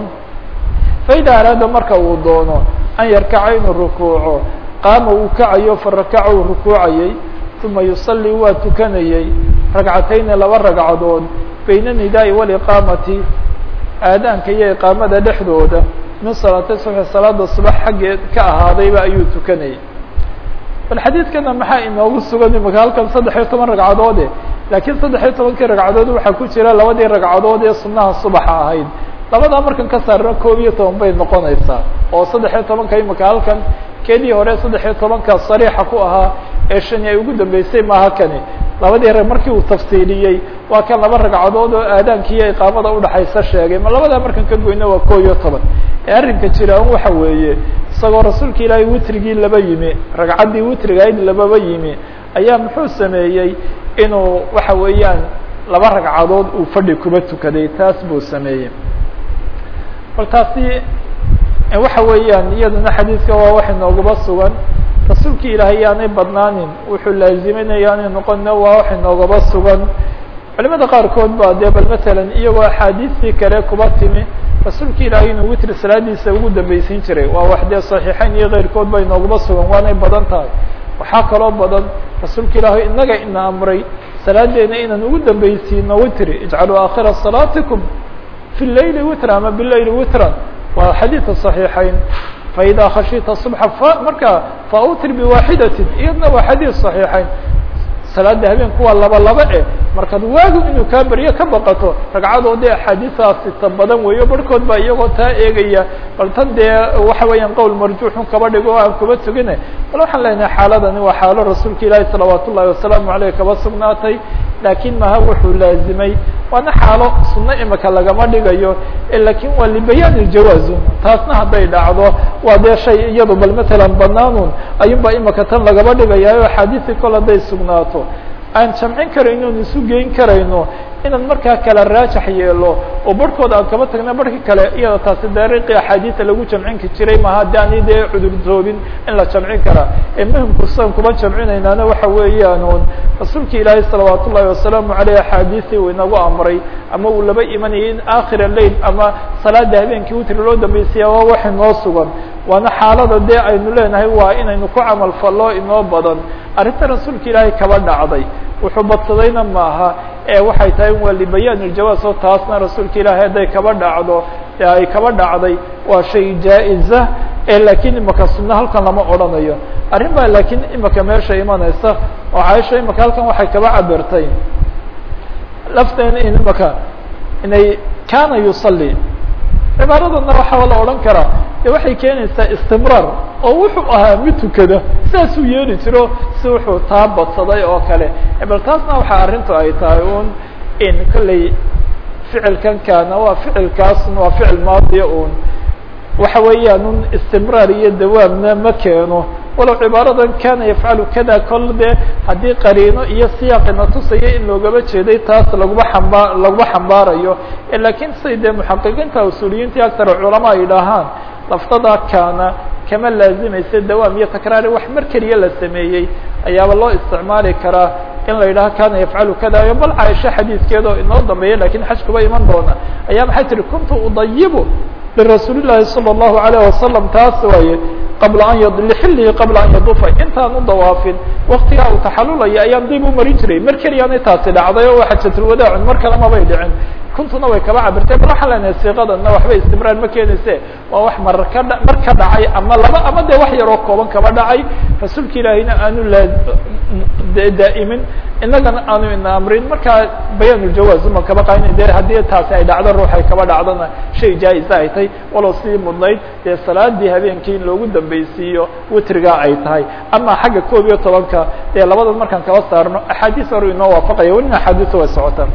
faida araada marka uu doono an yarkaca inuu rukuuco qaama uu kacayo farakaca uu rukuucayay uma yusalii waa tukanayey ragcatayni laba ragcadood bayna nidaai waliqaamati aadaanka iyo iqaamada dhexdooda min salaati subxi salaada subax xaggeed ka ahaadayba ayuu tukanayay bal xadiidkana maxaa inoogu sugan imika halkan saddex iyo toban ragcadoode laakiin saddex iyo tobankii ragcadood waxaa ku jira labadii ragcadood ee sunaha subaxa ahayd labadaa markan ka saarna koob iyo toban bay noqonaysaa oo saddex iyo tobanka imika halkan kedii hore saddex iyo tobanka sariixa ku ahaa ee shani ay ugu dambeysay maaha kani labadii rag markii uu tafsiiliyey waa kan laba ragcadood oo aadaanki iyo iqaamada udhaxaysa sheegay ma labadaa markan ka goyna waa koob iyo toban ee arrinka jiraan waxa weeye isagoo rasuulka ilaahay witrigii laba yimi ragcaddii witrigahayd lababa yimi ayaa muxuu sameeyey inuu waxa weeyaan laba ragcadood uu fadhi kuba tukaday taas buu sameeyey bal taasi waxa weeyaan iyadana xadiidka waa wax inoogaba sugan rasuulki ilaahay yaanay badnaanin wuxuu laaziminaya aanay noqonna waa wax inoogaba sugan culimada qaarkood ba dee bal matalan iyagoo axaadiistii kale kuba timi rasuulka ilaahay inuu witri salaadiisa ugu dambeysin jiray waa wax dee saxiixeyn iyo keyrkood ba inoogaba sugan waanay badan tahay waxaa kaloo badan rasuulka ilaahay inaga ina amray salaadeena inaan ugu dambeysiino witri ijcaluu aakhira salaatikum fi leyli witra ama bileyli witran waa xadiidka صaxiixeyn faida khashita subxa marka fautr biwaxidatin iyadna waa xadiid صaxiixeyn salaada habeenku waa laba laba eh markaad waagu inuu kaa beryo ka baqato ragcadoodii axaadiistaasi ta badan weeyo barhkood baa iyagoo taa eegaya bal tan dee waxa weeyaan qowl marjuuxun kaba dhigo o aan kuba tugine bal waxaan leenahay xaaladani waa xaalo rasuulka ilaahi salawaat ullahi wasalaamu aleyh kaba sugnaatay laakiin maha wuxuu laazimay waana xaalo sunno imika lagama dhigayo lakin waa libayaan iljawaazu taasna hadday dhacdo waa dee shay iyado bal matalan banaanun ayun baa imika tan lagaba dhigaya o axaadiisii kol hadday sugnaato aan jamcin karayno on isu geyn karayno inaan markaa kala raajax yeelo oo barhkooda aan kaba tagna barhki kale iyada taasi dariiqii axaadiida lagu jamcinki jiray maha de ani dee cudurtoobin in la jamcin karaa ee muhimku san kuma jamcinaynaana waxa weeyaan un rasuulki ilaahay salawaat ullahi wasalaamu aleyh axaadiistii uu inagu amray ama uu laba imanayay in aakhira leil ama salaada habeenkii witri loo dambeysaya waa wax inoo sugan waana xaalada dee aynu leenahay waa inaynu ku camal fallo inoo badan arrinta rasuulka ilaahay kaba dhacday wuxuu badsadayna maaha ee waxay tahay waa libayaan iljawaaz oo taasna rasuulka ilaahay hadday kaba dhacdo ay kaba dhacday waa shay jaa-iza ee laakiin imaka sunno halkan lama odhanayo arrin baa laakiin imaka meesha imanaysa oo caaisha imaka halkan waxay kaba cabirtay lafteena in imaka inay kana yusalli cibaaradana waxaa la odhan karaa de waxay keenaysaa istimraar oo wuxuu ahaa mid tukada sidaasuu yeeli jiro si wuxuu taa badsaday oo kale bal taasna waxaa arrintu ay tahay un in kolley ficilkan kaana waa ficilkaasna waa ficil maadiya un waxa weeyaan un istimraar iyo dawaamna ma keeno walow cibaaradan kana yafcalu kada kol de haddii qariino iyo siyaaqina tusaya in loogaba jeeday taas laguma xamba laguma xambaarayo lakiin siday dee muxaqiqiinta usuuliyiintii aktar culama ay dhahaan laftada kaana kama laazimaysa dawaam iyo takraari wax mar keliya la sameeyey ayaaba loo isticmaali karaa in la yidhaho kana yafcalu kada bal caaisha xadiidkeeda oo inoo dambeeya lakin xajkuba iman doona ayaa maxay tihi kuntu udayibu lirasuuli llahi salى الlahu alayه wasalam taas waaye qabla an lxilihi qabla an yadufa intaan u dawaafin waktigaa uu taxalulaya ayaan dib u marin jiray mar keliyaanay taasi dhacday oo xajatulwadaacun mar kale mabay dhicin kuntuna way kaba cabirtay bal waxaa leenahay siiqadana waxba istimraar ma keenayse waa wax mar ka dha mar ka dhacay ama laba ama de wax yaroo kooban kaba dhacay rasuulka ilaahiyna aanu laa daa'imin inagana aanu ina amrin markaa bayaanuljawaaz uma kaba qayn de haddii taasi ay dhacdo ruuxay kaba dhacdona shay jaa-isa ay tahay walow sidii mudnayd dee salaadii habeenkii in loogu dambeysiiyo witrigaa ay tahay ama xagga koob iyo tobanka dee labadan markaan kaba saarno axaadiis hore inoo waafaqaya welina axaadiisa way socotaan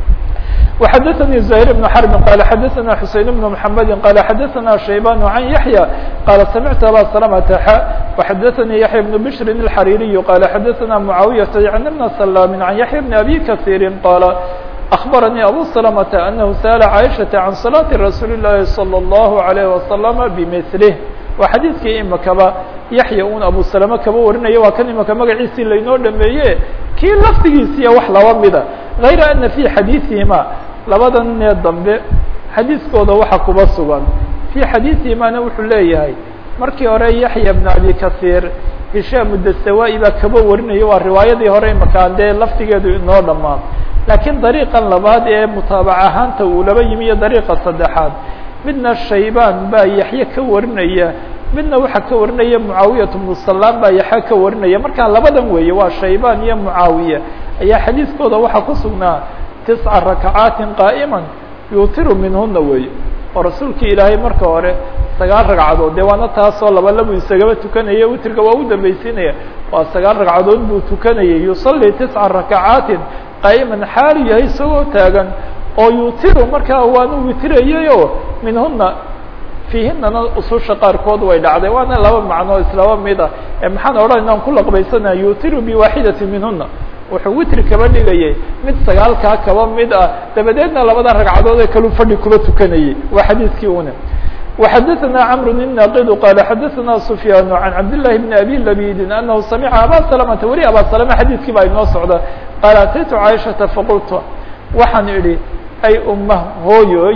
وxdثnي زهير بن حرب قال xdثna حuسين بن محمد قال xdثna شhيبان عن يحيى قال سمعت أbا سلمة ح وxdثnي يحيى بن بشر الحريري قال xdثna معاوية عن بن سلام عن يحيى بن أبي كثير قال أخبرني أبو سلمة أنه سأل عائشة عن صلاة رsuuل اللhi صلى الله عليه وسلم بمثله waa xadiidkii imakaba yaxya un abu salame kaba warinaya waa kan imaka magaciisii laynoo dhameeye kii lafdigiisiiya wax laba mida غayra ana fi xadiiثihima labadan nee dambe xadiiskooda waxa kuba sugan fي xadiiثihimana wuxuu leeyahay markii hore yaxya بn abi kaثيir hishaam dasawa-i baa kaba warinaya waa riwaayadii hore imakaan dee lafdigeedu inoo dhamaan laakiin dariiqan labaad ee mutaabac ahaanta uu laba yimi iyo dariiqa saddexaad midna shaybaan baa yaxye ka warinaya midna waxaa ka warinaya mucaawiyat bnu salaam baa yaxya ka warinaya markaa labadan weeye waa shaybaan iyo mucaawiya ayaa xadiiskooda waxaa ku sugnaa tisca rakacaatin qaa'iman yuutiru minhuna weeye oo rasuulkii ilaahay marka hore sagaal ragcadood dee waana taasoo laba labu isagaba tukanaya witriga waa u dambeysiinaya waa sagaal ragcadood buu tukanayay yusalli tisca rakacaatin qaa'iman xaalu yahay isagoo taagan oo yutiru markaa waanu witirayayoo minhuna fiihinana ususha qaarkood way dhacday waana laba macnoo islaba mid ah ee maxaan odhanayna an ku laqbaysanaya yutiru biwaaxidati minhuna wuxuu witri kaba dhigayay mid sagaalkaa kaba mid ah dabadeedna labada ragcadood ee kalu fadhi kuba tukanayay waa xadiidkii une وxdثna cمر الناqd qال xdثna سفyاn عن cabd للhi بن أbي لبيd أنه samca abا سلمةa weli abا سلمة xadيثkii baa inoo socda qال ataytu caiشhaةa faqultu waxaan idhi ay uma hooyoy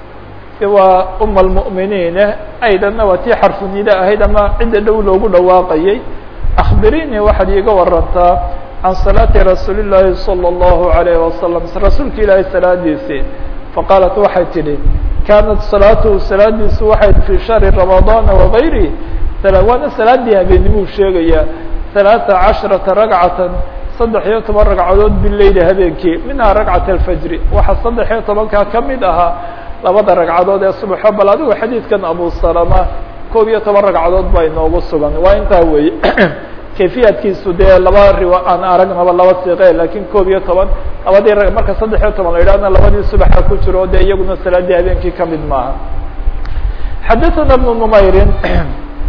waa uma المؤminiin aydana waa tii xarfunida ahayd ama cidda dhow loogu dhawaaqayay أخbirinii waxaad iiga warantaa عan صلاaةi رasuuل الlahi صلى الله عليه وسلم rasuulka ilaahay salaadiisii faqاaلت waxay tidhi kanat salaatuhu salaadiisu waxay fii shahri ramadana wagayri waana salaadii habeenimuu sheegaya ثalaaثa caشhرaةa ragcatan saddex iyo toban ragcadood bileyli habeenkii minhaa ragcat alfajri waxaa saddex iyo tobankaa ka mid ahaa labada ragcadood ee subaxo bal adigu xadiidkan abu salama koob iyo toban ragcadood baa inoogu sugan waa intaa weeye kayfiyadkiisu dee laba riwa aan aragnaba laba siiqe lakin koob iyo toban labadii marka saddex iyo toban la yidhahna labadii subaxa ku jiro de iyaguna salaadii habeenkii kamid maaha xadaثana بن نmayri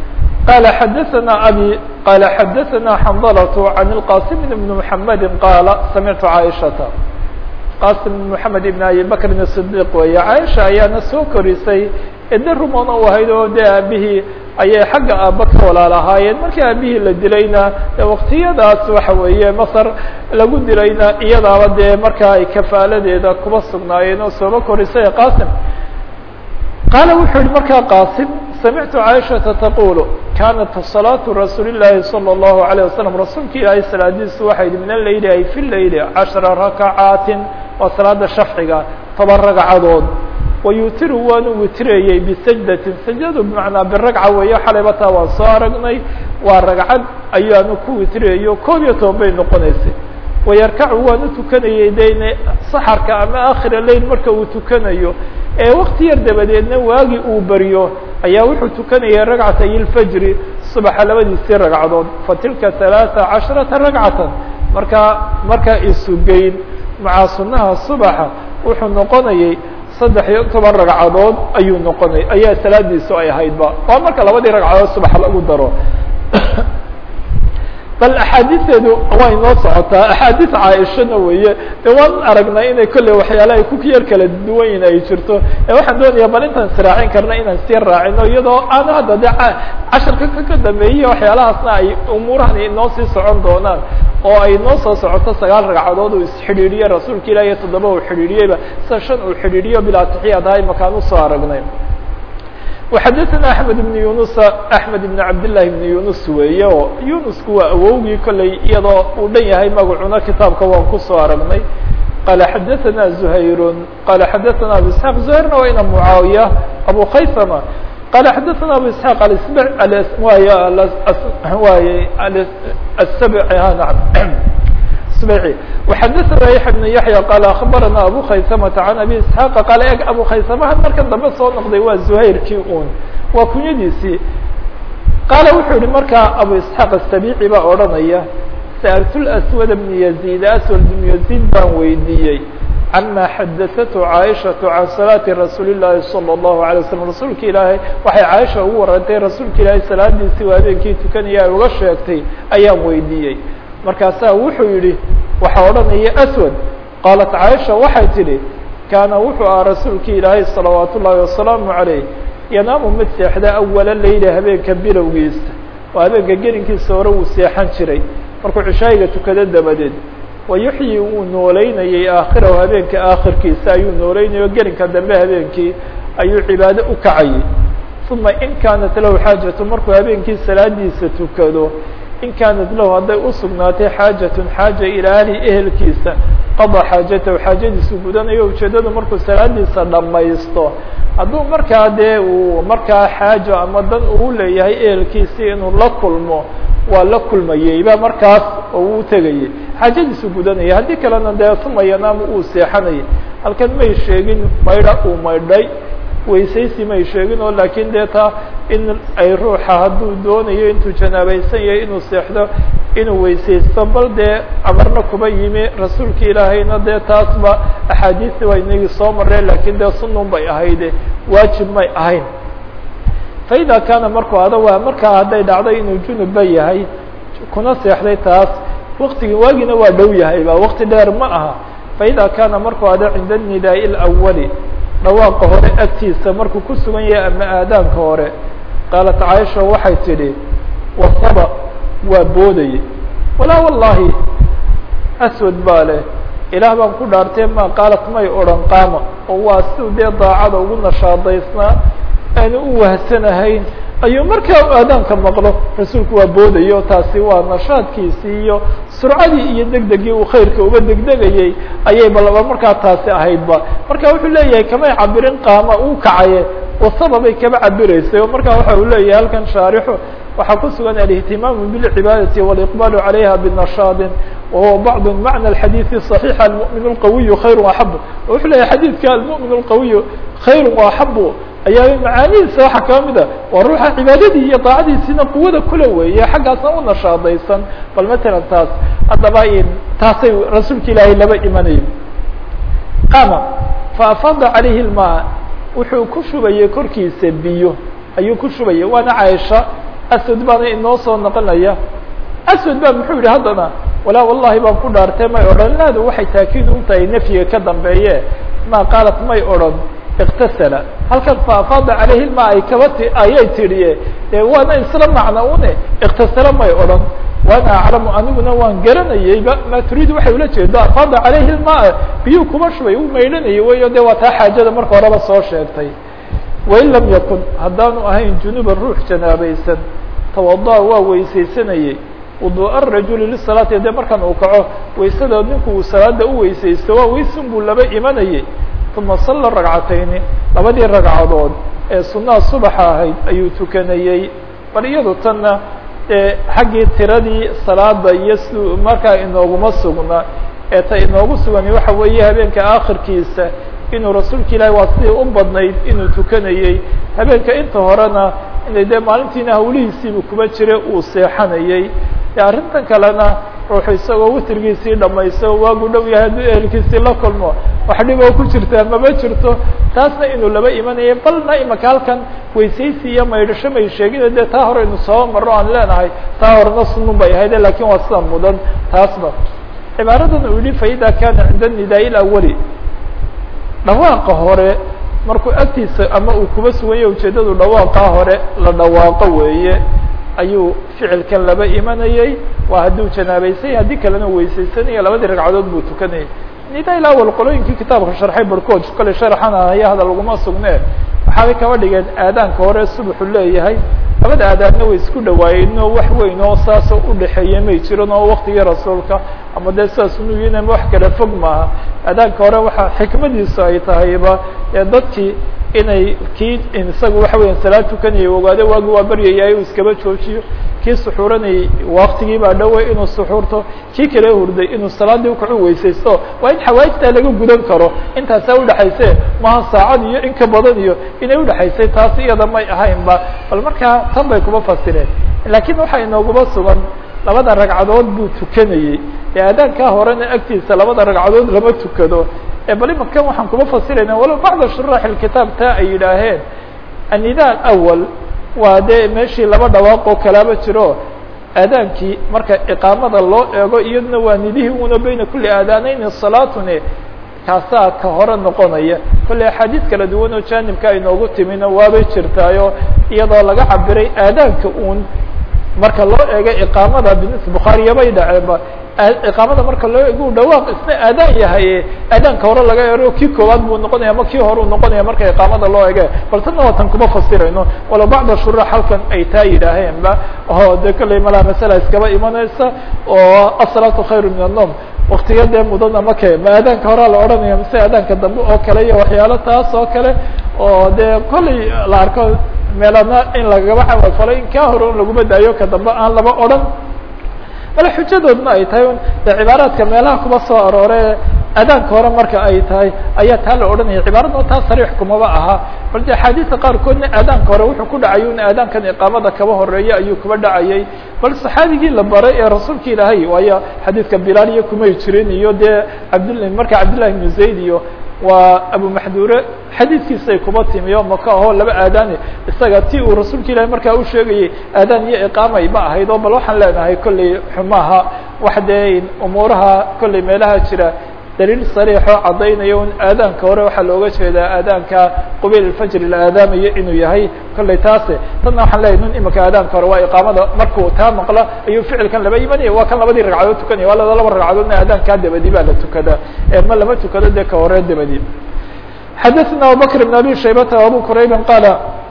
qala xadaثna abي qala xadaثna xandlة عan الqاsim بn mحamedi qaala samictu caaishata qasim بn mحamed ibn abi bakrin الصdiq weeye caaisha ayaana soo korisay ede rumana u ahayd oo dee aabihii ayay xagga aaba ka walaal ahaayeen markii aabihii la dilayna waktiyadaas waxa weeye masr lagu dilayna iyadaaba dee markaa ay kafaaladeeda kuba sugnaayeen oo sooba korisay qasim qaala wuxuu yihi markaa qasim samictu caaishaةa taqulu kanat صalaaةu rasuuli الlahi salى الlahu عalيه wasalam rasuulka ilaahay salaadiisu waxay yihi min aleyli ay fi leyli cashra rakacaatin waa salaada shafciga toban ragcadood wayutiru waanu witrayey bisajdatin sajdadu bimacnaa biragca weeyo xalayba taa waan soo aragnay waa ragcad ayaanu ku witrayayo koob iyo toban bay noqonaysay wayarkacu waanu tukanayey dene saxarka ama akhira leyl marka uu tukanayo ee wakti yar dabadeedna waagi uu baryo ayaa wuxuu tukanayay ragcatay ilfajri subaxa labadiisii ragcadood fatilka ثalaaثa casharata ragcatan markaa markaa isugeyn maca sunaha subaxa wuxuu noqonayay saddex iyo toban ragcadood ayuu noqonay ayaa salaadiisu ay ahaydba waa marka labadii ragcadood subax lagu daro bal axaadiisteedu waa inoo socotaa axaadiis caaishana weeye de waan aragnay inay kolley waxyaala ay ku yar kala duwan yihin ay jirto ee waxaan doonayaa bal intaan israacin karna inaan sii raacino iyadoo aan hadda de casharka kaka dambeeyey waxyaalahaasna ay umuurahan inoo sii socon doonaan oo ay noo soo socoto sagaal ragcadood uu isxidhiidhiye rasuulka ilah iyo toddoba uu xidhiidhiyeyba sida shan uu xidhiidhiyo bilaa taxiyaad ahay makaan usoo aragnay وxadثna أحmed بن yuنuس أحmed بن cabdاللahi بن yuنus weeye oo yunusku waa awowgii kolley iyadoo uu dhan yahay magacuna kitaabka waan kusoo aragnay qala xadaثna زhayr qala xadaثna abu isحاq زhayrna waa ina muعaawiya abu khaysma qala xadaثna abu isحاq way السبعي وxadثna يحيى بن يحيى qال أخبرنا أbو khaysمة عن أbي اسحاq qال eg abu khaysamaha marka dambe soo noqday waa زhayrkii un waa kunyadiisii qaala wuxuu yihi markaa abu isحاq السبيعي baa odhanaya sألت الأسود بن يزيد أسود بن يزيد baan weydiiyey عما xadaثته cاaشhaة عan صلاaةi رasuuل اللahi صلى الله عليه وسلم rasuulka ilaahay waxay caaisha ugu warantay rasuulka ilaahay salaadiisii waa habeenkii tukanaya ay uga sheegtay ayaan weydiiyey markaasaa wuxuu yihi waxaa odhanaya aswad qaalat caaisha waxay tidhi kaana wuxuu ahaa rasuulkii ilaahay salawaat ullaahi wasalaamu calayh yanaamu mid seexda awala leyla habeenka bilowgiisa oo habeenka gelinkiisa hore uu seexan jiray markuu cishaayiga tukado dabadeed wayuxyi wuu noolaynayay aakhirahu habeenka aakhirkiisa ayuu nooleynaya gelinka dambe habeenkii ayuu cibaado u kacayay uma in kaanat lahu xaajatu markuu habeenkii salaadiisa tukado in kaanat lahu hadday usugnaatay xaajatun xaaja ilaa ahli ehelkiisa qada xaajatahu xaajadiisu gudanayo ujeedadu markuu salaadiisa dhamaysto hadduu markaa dee uu markaa xaajo ama dan uu leeyahay ehelkiisii inuu la kulmo waa la kulmayeyba markaas oo uu tegayay xaajadiisu gudanaya haddii kalena dee uma yanaamu uu seexanayay halkan may sheegin maydha uu maydhay weysaysi may sheegin oo laakiin dee taa in ay ruuxa hadduu doonayo intuu janaabaysan yahay inuu seexdo inuu weysaysto bal dee amarna kuba yimi rasuulka ilaahayna dee taasba axaadiistii waa inagii soo mareen laakiin dee sunun bay ahayde waajib may ahayn faida kaana markuu ada waa markaa hadday dhacday inuu junubba yahay kuna seexday taas waktigii waagiina waa dhow yahayba wakti dheer ma aha faida kaana markuu ada cinda nidaai اlawali dhawaaqa hore agtiisa markuu ku sugan yahay ama aadaanka hore qaalat caaisha waxay tidhi wasaba waa boodayey walaa wallahi aswad baa leh ilaah baan ku dhaartee ma qaalat may odhan qaama oo waa siu dee daacada ugu nashaadaysnaa aanu u wahsanahayn ayuu markaa aadaanka maqlo rasuulku waa boodayo taasi waa nashaadkiisii iyo surcadii iyo degdegii uu khayrka uba degdegayey ayay balaba markaa taasi ahaydba marka wuxuu leeyahay kamay cabirin qaama uu kacaye wasababay kaba cabiraysay oo markaa waxa uu leeyahay halkan shaarixu waxaa ku sugan alihtimaamu bilcibaadati waliqbaalu calayha binashaadin wahuwa bacd macna alxadiidi صaxiixa almu'min اlqawiyu khayr axabu wuxuu leeyahay xadiidka almu'min اlqawiyu khayr axabu ayaa macaanihiisa waxaa kaa mid a waa ruuxa cibaadadii iyo daacadiisiina quwada kula weeye xaggaasna u nashaadaysan bal matalan taas haddaba taasay rasuulka ilaahay laba imanaya qaama faafada calayhi lmaa wuxuu ku shubayay korkiisa biyo ayuu ku shubayay waana caaisha aswad baana inoo soo noqonaya aswad baa muxuu yihi haddana walaa wallahi baan ku dhaartay may odhan laadu waxay taakiid u tahay nafyiga ka dambeeye ma qaalat may odhan iktasala halkan faafaada caleyhi ma ay kaba ti ayay tidhiye dee waana isla macna une iktasala may odhan waana aclamu aniguna waan garanayeyba ma turiidu waxay ula jeedo afaada caleyhi lmaa biyuu kuma shubay u maydhanayay weyo de waa taa xaajada marka horeba soo sheegtay wain lam yakun haddaanu ahayn junuban ruux janaabaysan tawada waa weysaysanayey wuduu'a rajuli lisalaati dee markan uu kaco waysada ninku uu salaada u weysaysto waa weysun buu laba imanayey uma salla ragcatayni labadii ragcadood ee sunaha subaxa ahayd ayuu tukanayey bal iyadu tanna e xaggii tiradii salaada iyo si markaa inooguma sugna ee ta inoogu sugani waxa weeye habeenka aakhirkiisa inuu rasuulka ilaahi waa sidii u badnayd inuu tukanayey habeenka inta horena inay dee maalintiina hawlihiisiibu kuba jira uu seexanayey de arrintan kalena ruuxu isagoo witrigiisii dhamayso waagu dhow yahay hadduu ehelkiisii la kulmo wax dhiboo ku jirtaa mama jirto taasna inuu laba imanaya balna imaka halkan weysaysi iyo maydhasho may sheegina dee taa hore inu soo maro aan leenahay taa horena sunun bay ahayde lakin waa sida mudan taasba cibaaradan uu yihi faida kana cinda nidaa-i lawali dhawaaqa hore markuu agtiisa ama uu kuba suganya ujeedadu dhawaaqaa hore la dhawaaqo weeye ayuu ficilkan laba imanayey waa hadduu janaabaysanya haddii kalena weysaysanaya labadii ragcadood buu tukanayay nida ila awal qolooyinkii kitaabka sharxay barkood kale sharxana haya hadal laguma sugne waxaabay kaba dhigeen aadaanka hore subaxu leeyahay labada aadaanna way isku dhawaayeen oo wax weyn oo saasoo udhaxeeya may jiran oo waktigii rasuulka ama dee sidaas nuyin ama wax kala fog maaha aadaanka hore waxa xikmadiisu ay tahayba ee dadkii inay kii isaga waxa weya salaad tukanaya ogaado waagi waa baryayay uu iskaba joojiyo kii suxuuranayay waktigii baa dhowey inuu suxuurto kii kale hurday inuu salaadii ukacu weysaysto waa in xawaajtaa laga gudan karo intaasaa udhaxayse maha saacad iyo in ka badan iyo inay udhaxaysay taas iyada may ahaynba bal markaa tan bay kuma fasireen lakiin waxaa inooguma sugan labada ragcadood buu tukanayey ee aadaankaa horena agtiisa labada ragcadood lama tukado bal imakan waxaan kuma fasirayna walow bacda shuraax ilkitaab taa ay yidhaaheen annida awal waa dee meeshii laba dhawaaq oo kalaaba jiro aadaankii marka iqaamada loo eego iyaduna waa nidihii una beyna kuli aadaaneyni salaatune kaasaa ka hore noqonaya kolley axaadiis kala duwan oo janibka inoogu timina waabay jirtaayo iyadoo laga cabiray aadaanka un marka loo eego iqaamada binis bukhaariyabay dhaceenba iqaamada marka loo egu dhawaaq isna aadaan yahay aadaanka hore laga ero kii koowaad buu noqonaya ama kii hore u noqonaya marka iqaamada loo ege bal tana waa tan kuma fasirayno walow bacda shuraax halkan ay taa yidhaaheenba oo de kolley malaa masala iskaba imanaysa oo asalaatu khayru min annom waktiga dee mudan ama ke ma aadaanka horaa la odhanaya mise aadaanka dambe oo kale iyo waxyaalo taas oo kale oo dee kolley la arko meelana in lagaba camal falay in kaa hore un laguma daayo ka dambe aan laba odhan bale xujadoodna ay tahay un de cibaaraadka meelaha kuma soo aroore aadaanka hore marka ay tahay ayaa taa la odhanaya cibaarada taa sariix kumaba aha bal de axaadiista qaarkoodna aadaanka hore wuxuu ku dhacay un aadaankan iqaamada kaba horeeya ayuu kuba dhacayay bal saxaabigii la baray ee rasuulka ilaahay waayo xadiidka bilaal iyo kumay jirin iyo dee cabdl marka cabdillahi ibnu zayd iyo waa abu maxdure xadiidkiisay kuba timi oo maka ahoo laba aadaane isaga ti uu rasuulka ilahi markaa u sheegayay aadaan iyo iqaamay ma ahayd oo bal waxaan leenahay kolley xumaha wax dee umuuraha kolley meelaha jira daliil sariixoo caddaynaya un aadaanka hore waxaa looga jeedaa aadaanka qubayl alfajri la aadaamayo inuu yahay kolley taase tanna waxaan leeyahy nun imika aadaanka hore waa iqaamada markuu taa maqla ayuu ficilkan laba imanaya waa kan labadii ragcadood tukanaya waa laba ragcadoodna aadaankaa dabadi baa la tukada ma lama tukado dee ka hore dabadi xadaثna abubakr بn abi shaybata abu qurayba qala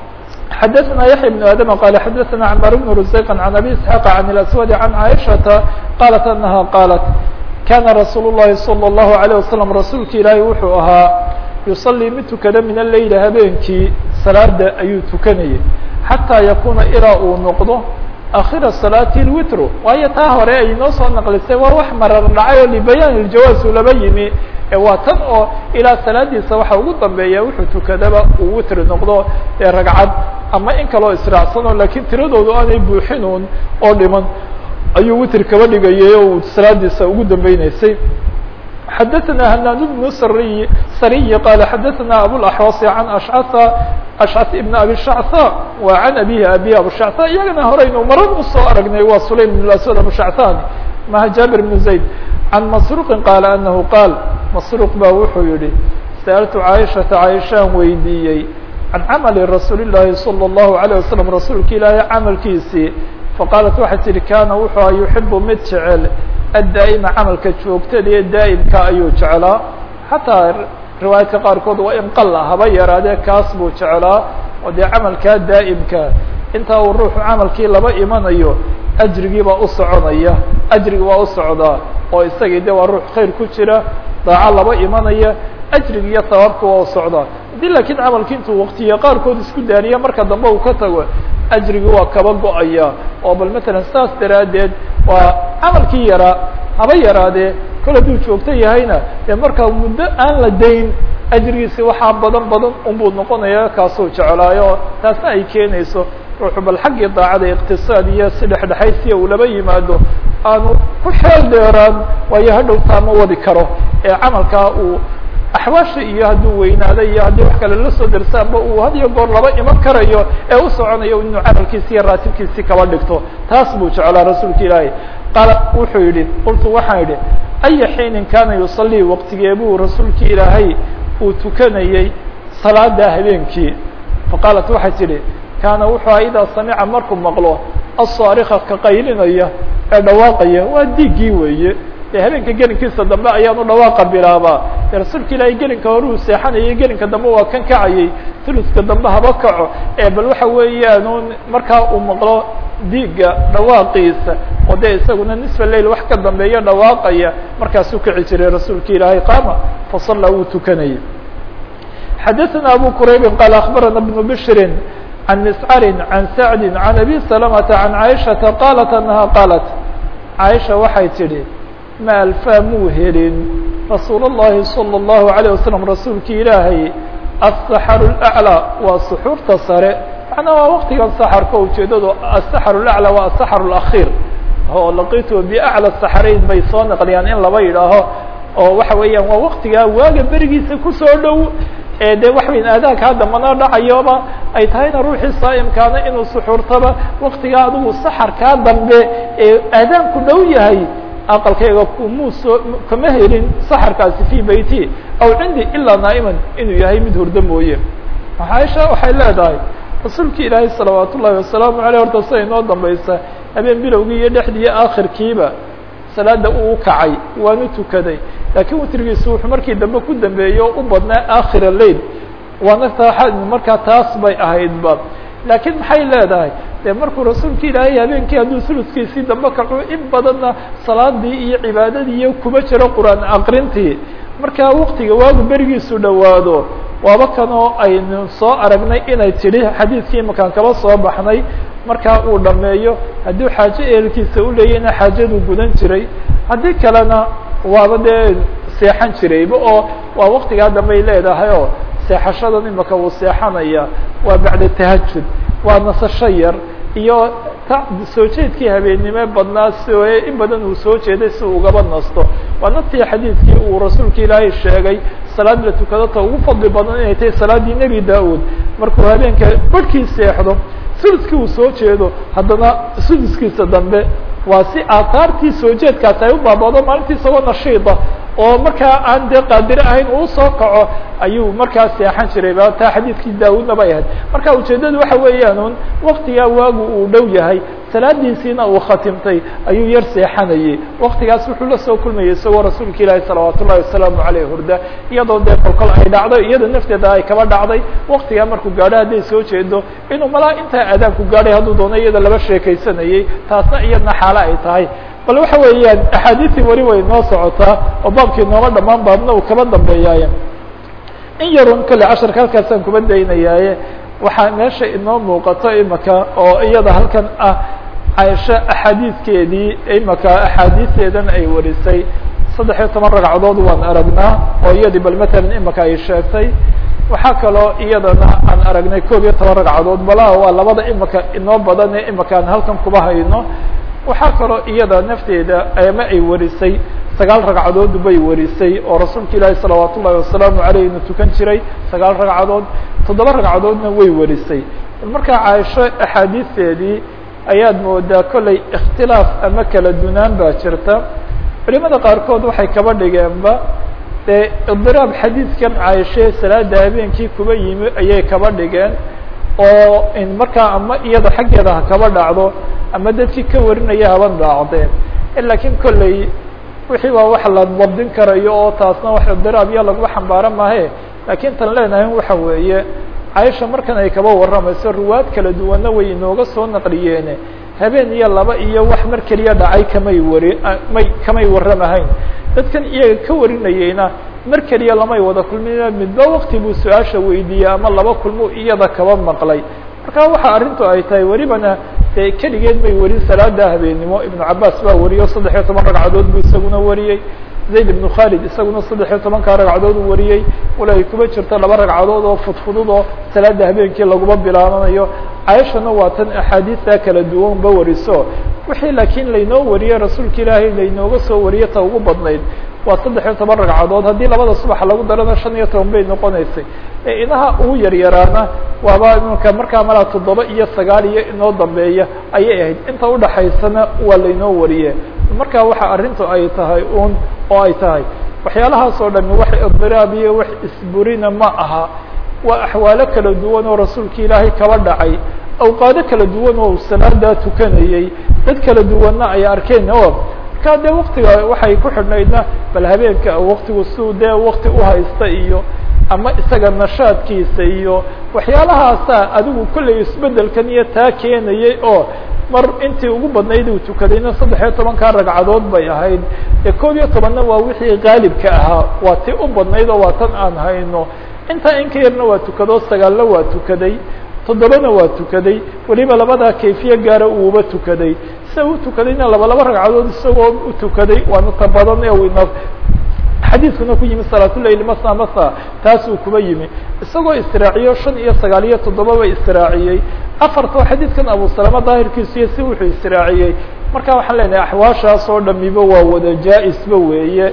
xadaثna yaحya بن adm qala xadaثna cmar بn rusayq عan abi isحاq عan اlaswad عan caiشhaةa qalat anaha qalat kana rasuul الlahi salى الlahu عalيه wasalam rasuulka ilaahi wuxuu ahaa yusalii mid tukada min aleyli habeenkii salaada ayuu tukanayay xataa yakuna ilaa uu noqdo akhira salaati lwitru waayo taa hore ay noo soo naqlisay waa wax marar dhacay oo libayaan iljawaaz uu laba yimi waa tan oo ilaa salaadiisa waxa ugu dambeeya wuxuu tukadaba uu witri noqdo ee ragcad ama in kaloo israacsan oo lakiin tiradoodu aanay buuxinuun oo dhiman ayuu witr kaba dhigayay oo uu salaadiisa ugu dambeyneysay xadaثna hanaad بن sriy sariy qala xadaثna abوaxوaص عan ashcثa ashcas ibn abi shactha wa can abihi abihi abushactha iyagana horeynu marar usoo aragnay waa sulaym ibn aswad abushacthani maha jaabir ibn zayd can masruqin qaala anahu qaal masruuq baa wuxuu yihi sa'altu caaishata caaishaan weydiiyey can camali rasuuli llaahi salى اllahu alayه wasalam rasuulka ilaahay camalkiisii faqaalat waxay tihi kaana wuxuu a yuxibu mid jecel addaa'ima camalka joogtada ee daa'imka ayuu jeclaa xataa riwaayadka qaarkood waa in qala haba yaraadee kaas buu jeclaa oo dee camalkaa daa'imka intaa uu ruuxu camalkii laba imanayo ajrigii baa u soconaya ajrigi waa u socdaa oo isagii de waa ruux khayr ku jira daaco laba imanaya ajrigi iyo sabaabka waa u socdaa haddii laakiin camalki intuu waktiya qaarkood isku daariya marka dambe uu ka tago ajrigi waa kaba go-aya oo bal matalan saas daraaddeed waa camalkii yaraa haba yaraadee kol hadduu joogto yahayna dee markaa muddo aan la dayn ajrigiisi waxaa badan badan unbuu noqonaya kaasuu jeclaayo taasna ay keenayso ruuxu bal xaggii daacada iqtisaad iyo si dhexdhexaysiya uu laba yimaado aanu ku xeel dheeraan waayo hadhowtaa ma wadi karo ee camalkaa uu axwaasha iyo hadduu weynaado iyo haddii wax kale la soo darsaanba uu had iyo goor laba iman karayo ee u soconayo inuu camalkiisi iyo raatibkiisi kaba dhigto taas buu jeclaa rasuulka ilaahay qaala wuxuu yidhi qultu waxaan idhi aya xiinin kaana yusalii waqtigee buu rasuulki ilaahay uu tukanayey salaada habeenkii faqaalat waxay tidhi kaana wuxuu aha idaa samica markuu maqlo asaarika ka qaylinaya ee dhawaaqaya waa diiggii weeye dee habeenka gelinkiisa dambe ayaanu dhawaaqa bilaabaa dee rasuulka ilaahay gelinka hore uu seexanayay gelinka dambe waa kan kacayay tuluska dambe haba kaco ee bal waxa weeyaan markaa uu maqlo diigga dhawaaqiisa oo dee isaguna nisfa lail wax ka dambeeya dhawaaqaya markaasuu kici jiray rasuulka ilaahay qaama fasallaa wuu tukanayay xadaثna abu quraybi qaal akbarana bnu bshri عن مسعر عن سعد عن أبي سلمة عن عائشةa قالت أنها قالت عائشha waxay tidhi ma alفaa muu helin رasuul الlahi صلى الله عليه وسلم rasuulki ilaahay السحر الأعلى waa سxuurta sare مaعnaa waa wktigan سحرka ujeedadu السحر الأعلى waa السحر الأخير oo laqitu بأعلى السحرayn bay soo نqliyaan in laba yidhaaho oo waxa weeyaan waa waktigaa waaga berigiisa kusoo dhow ee de wax weyn aadaanka hadda mana dhacayoba ay tahayna ruuxii saa'imkaana inuu suxuurtaba waktigaa adigu saxarkaa dambe ee aadaanku dhow yahay aqalkayga kumuu soo kama helin saxarkaasi fi beyti aw cindi ilaa naa'iman inuu yahay mid hurdo mooye caaisha waxay leedahay rasuulki ilaahay salawaat ullahi wasalaamu aleyh horta sida inoo dambaysa habeen bilowgii iyo dhexdii iyo aakhirkiiba salaada uu kacay waanu tukaday laakiin witrigiisu wuxuu markii dambe ku dambeeyo u badnaa akhira lail waana taa markaa taas bay ahaydba laakiin maxay leedahay dee markuu rasuulka ilaahay habeenkii hadduu suluskiisii dambe kaco in badanna salaadii iyo cibaadadii iyo kuma jiro qur-aan aqrintii markaa waktiga waagu berigiisu dhowaado waaba kanoo aynu soo aragnay inay tidhi xadiidkii imakaan kaba soo baxnay markaa uu dhameeyo hadduu xaajo ehelkiisa u leeyahna xaajaduu gudan jiray haddii kalena waaba dee seexan jirayba oo waa waktigaa dambay leedahay oo seexashadan imaka uu seexanaya waa bacda tahajud waa nasasho yar iyo soo jeedkii habeennimo badnaa soe in badan uu soo jeeday si uu ugaba nasto waa naftii xadiidkii uu rasuulka ilaahay sheegay salaad la tukado ta ugu fadli badan inay tahay salaaddii nebi da-ud markuu habeenka barhkii seexdo suduskii uu soo jeedo haddana suduskiisa dambe waa si aataartii soo jeedkaasi ay u baabado maalintii isagoo nashiida oo markaa aan dee qaadire ahayn uu soo kaco ayuu markaa seexan jiray ba taa xadiidkii daawudna bay ahayd marka ujeeddadu waxa weeyaan un waktigaa waagu uu dhow yahay salaadiisiina uu khatimtay ayuu yar seexanayay waktigaas wuxuu la soo kulmayay isagoo rasuulka ilaahi salawaat ullahi wasalaamu aleyh hurda iyadoo dee kolkol ay dhacdo iyada nafteeda ay kaba dhacday waktigaa markuu gaadho hadday soo jeedo inuu malaa intaa aadaanku gaadhay hadduu doono iyada laba sheekaysanayay taasna iyadna xaalo ay tahay bal waxa weeyaan axaadiistii weli way noo socotaa oo baabkii nooma dhamaan baabna uu kaba dambeeyaaye in yarun kale casharka halkaasaan kuba daynayaaye waxaa meesha inoo muuqato imaka oo iyada halkan ah caaisho axaadiiskeedii imaka axaadiisteedan ay warisay saddex iyo toban ragcadood waan aragnaa oo iyadii bal matalan imaka ay sheegtay waxaa kaloo iyadana aan aragnay koob iyo toban ragcadood balaha waa labada imaka inoo badan ee imaka aan halkan kuba hayno waxaa kaloo iyada nafteeda ama ay warisay sagaal ragcadood bay warisay oo rasuulka ilaahi salawaat ullahi wasalaamu aleyh inu tukan jiray sagaal ragcadood toddoba ragcadoodna way warisay markaa caaisho axaadiisteedii ayaad moodaa kollay ikhtilaaf ama kala dunaan baa jirta culimada qaarkood waxay kaba dhigeenba dee idiraab xadiidkan caaishe salaada habeenkii kuba yimi ayay kaba dhigeen oo markaa ama iyada xaggeeda ha kaba dhacdo ama dadkii ka warinaya haba dhaacdeen lakiin kolley wixii waa wax la dabdin karayo oo taasna wax idiraab iyo laguma xambaaro maahe laakiin tan leenahay waxa weeye caaisha markan ay kaba warramayso ruwaad kala duwanna way inooga soo naqliyeene habeen iyo laba iyo wax mar keliya dhacay kamay wari may kamay warramahayn dadkan iyaga ka warinayeyna mar keliya lamay wada kulmin midba wakti buu su-aasha weydiiyey ama laba kulmu iyada kaba maqlay marka waxa arrintu ay tahay welibana dee keligeed bay warin salaada habeennimo ibnu cabaas baa wariyo saddex iyo toban ragcadood buu isaguna wariyey zayd ibnu khalid isaguna saddex iyo tobankaa ragcadood u wariyey wala ay kuma jirto laba ragcadood oo fudfudud oo salaada habeenkii laguma bilaabanayo caaishana waa tan axaadiista kala duwan ba wariso wixii laakiin laynoo wariyey rasuulka ilaahay laynooga soo wariyey ta ugu badnayd waa saddex iyo toban ragcadood haddii labada subax lagu darana shan iyo toban bay noqonaysay inaha ugu yaryaraana waaba imika markaa malaa toddoba iyo sagaal iyo inoo dambeeya ayay ahayd inta udhaxaysana waa laynoo wariye marka waxa arrintu ay tahay un oo ay tahay waxyaalahaas oo dhami wax idiraab iyo wax isburina ma aha waa axwaalo kala duwan oo rasuulka ilaahay kaba dhacay awqaado kala duwan oo salaadaa tukanayey dad kala duwanna ay arkeen o marka dee waktiga waxay ku xidhnaydna bal habeenka waktigu siu dee wakti uhaysta iyo ama isaga nashaadkiisa iyo waxyaalahaasa adigu kollay isbedelkan iyo taa keenayay oo mar intii ugu badnayd uu tukadayna saddex iyo tobankaa ragcadood bay ahayd ee koob iyo tobanna waa wixii qaalibka ahaa waa ti u badnayd oo waa tan aan hayno intaa in ka yarna waa tukado sagaalna waa tukaday toddobana waa tukaday weliba labadaa kayfiye gaara uuba tukaday sida u tukadayna laba laba ragcadood isagoo u tukaday waana ta badan ee ina xadiiskuna ku yimi salaatuleyl masa masa taasuu kuba yimi isagoo israaciyo shan iyo sagaal iyo toddobaba israaciyey afartoo xadiidkan abu salama daahirkiisu iyo si wuxuu israaciyey marka waxaan leenahay axwaashaas oo dhamiba waa wada jaa-isba weeye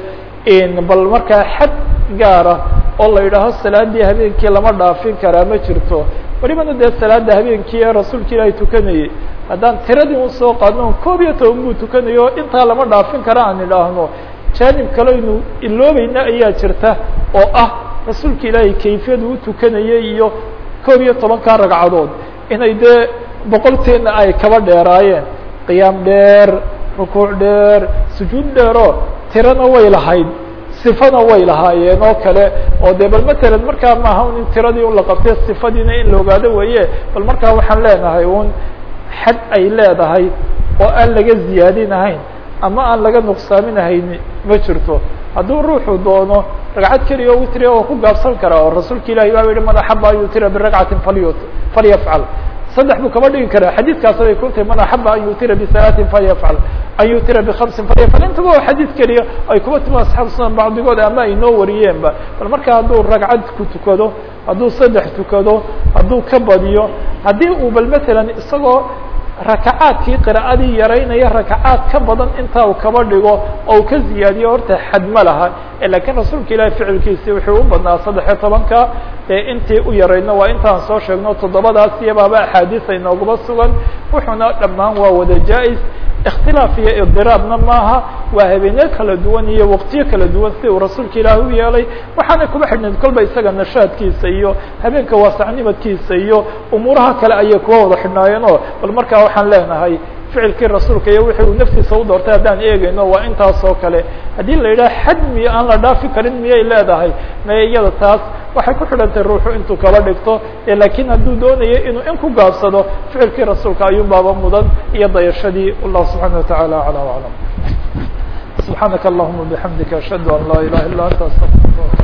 bal markaa xad gaara oo la yidhaaho salaadii habeenkii lama dhaafin karaa ma jirto welibana dee salaada habeenkii ee rasuulka ilaahay tukanayey haddaan tiradii usoo qaadno koob iyo toban buu tukanayo intaa lama dhaafin kara aan idhaahno jaanib kaleynu iloobayna ayaa jirta oo ah rasuulka ilaahay kayfiyadu u tukanayay iyo koob iyo tobankaa ragcadood inay dee boqolteena ay kaba dheeraayeen qiyaam dheer rukuuc dheer sujuud dheero tirana way lahayd sifana way lahaayeen oo kale oo de bal matalan markaa maaha un in tiradii un la qabtay sifadiina in la ogaado weeye bal markaa waxaan leenahay un xad ay leedahay oo aan laga ziyaadinahayn ama aan laga nuqsaaminahayn ma jirto hadduu ruuxu doono ragcad keliya witria oo ku gaabsan karaa oo rasuulka ilahi baa yihi man axaba an yutira biragcatin faly falyafcal saddex buu kama dhigi karaa xadiidkaas bay ku tahay man axaba an yutira bisalaatin falyafcal an yutira bikhamsin falyafcal intaba oo xadiid keliya ay kuba timi asxaab sunan bacdigood ama ay noo wariyeenba bal marka hadduu ragcad ku tukado hadduu saddex tukado hadduu ka badiyo haddii uu bal matalan isagoo rakacaadkii qira'adii yaraynaya rakacaad ka badan intaa uu kaba dhigo oo uu ka ziyaadiyo horta xad ma laha lakiin rasuulka ilahi ficilkiisi wuxuu u badnaa saddex iyo tobanka ee intii u yarayno waa intaan soo sheegno toddobadaas iyabaaba axaadiis ay noogaba sugan wuxuuna dhammaan waa wada jaa-is اktilaaf iyo idiraabna maaha waa habeenyo kala duwan iyo waqtiyo kala duwan si uu rasuulka ilaah u yeelay waxaana kuba xidhnayd kolba isaga nashaadkiisa iyo habeenka waasacnimadkiisa iyo umuuraha kale ayay kuwa wada xidhnaayeen oo bal markaa waxaan leenahay ficilkii rasuulka iyo wixii uu naftiisa u doortay haddaan eegayno waa intaas oo kale haddii la yidhaha xad miyo aan la dhaafi karin miyay leedahay maye iyada taas waxay ku xidhantay ruuxu intuu kaba dhigto lakiin hadduu doonayo inuu in ku gaabsado ficilkii rasuulka ayuun baaba mudan iyo dayashadii wallahu subxaana wataعala aclى وaclam subxaanaka allahuma bixamdika ashhadu an laa ilaha illa anta astaqirka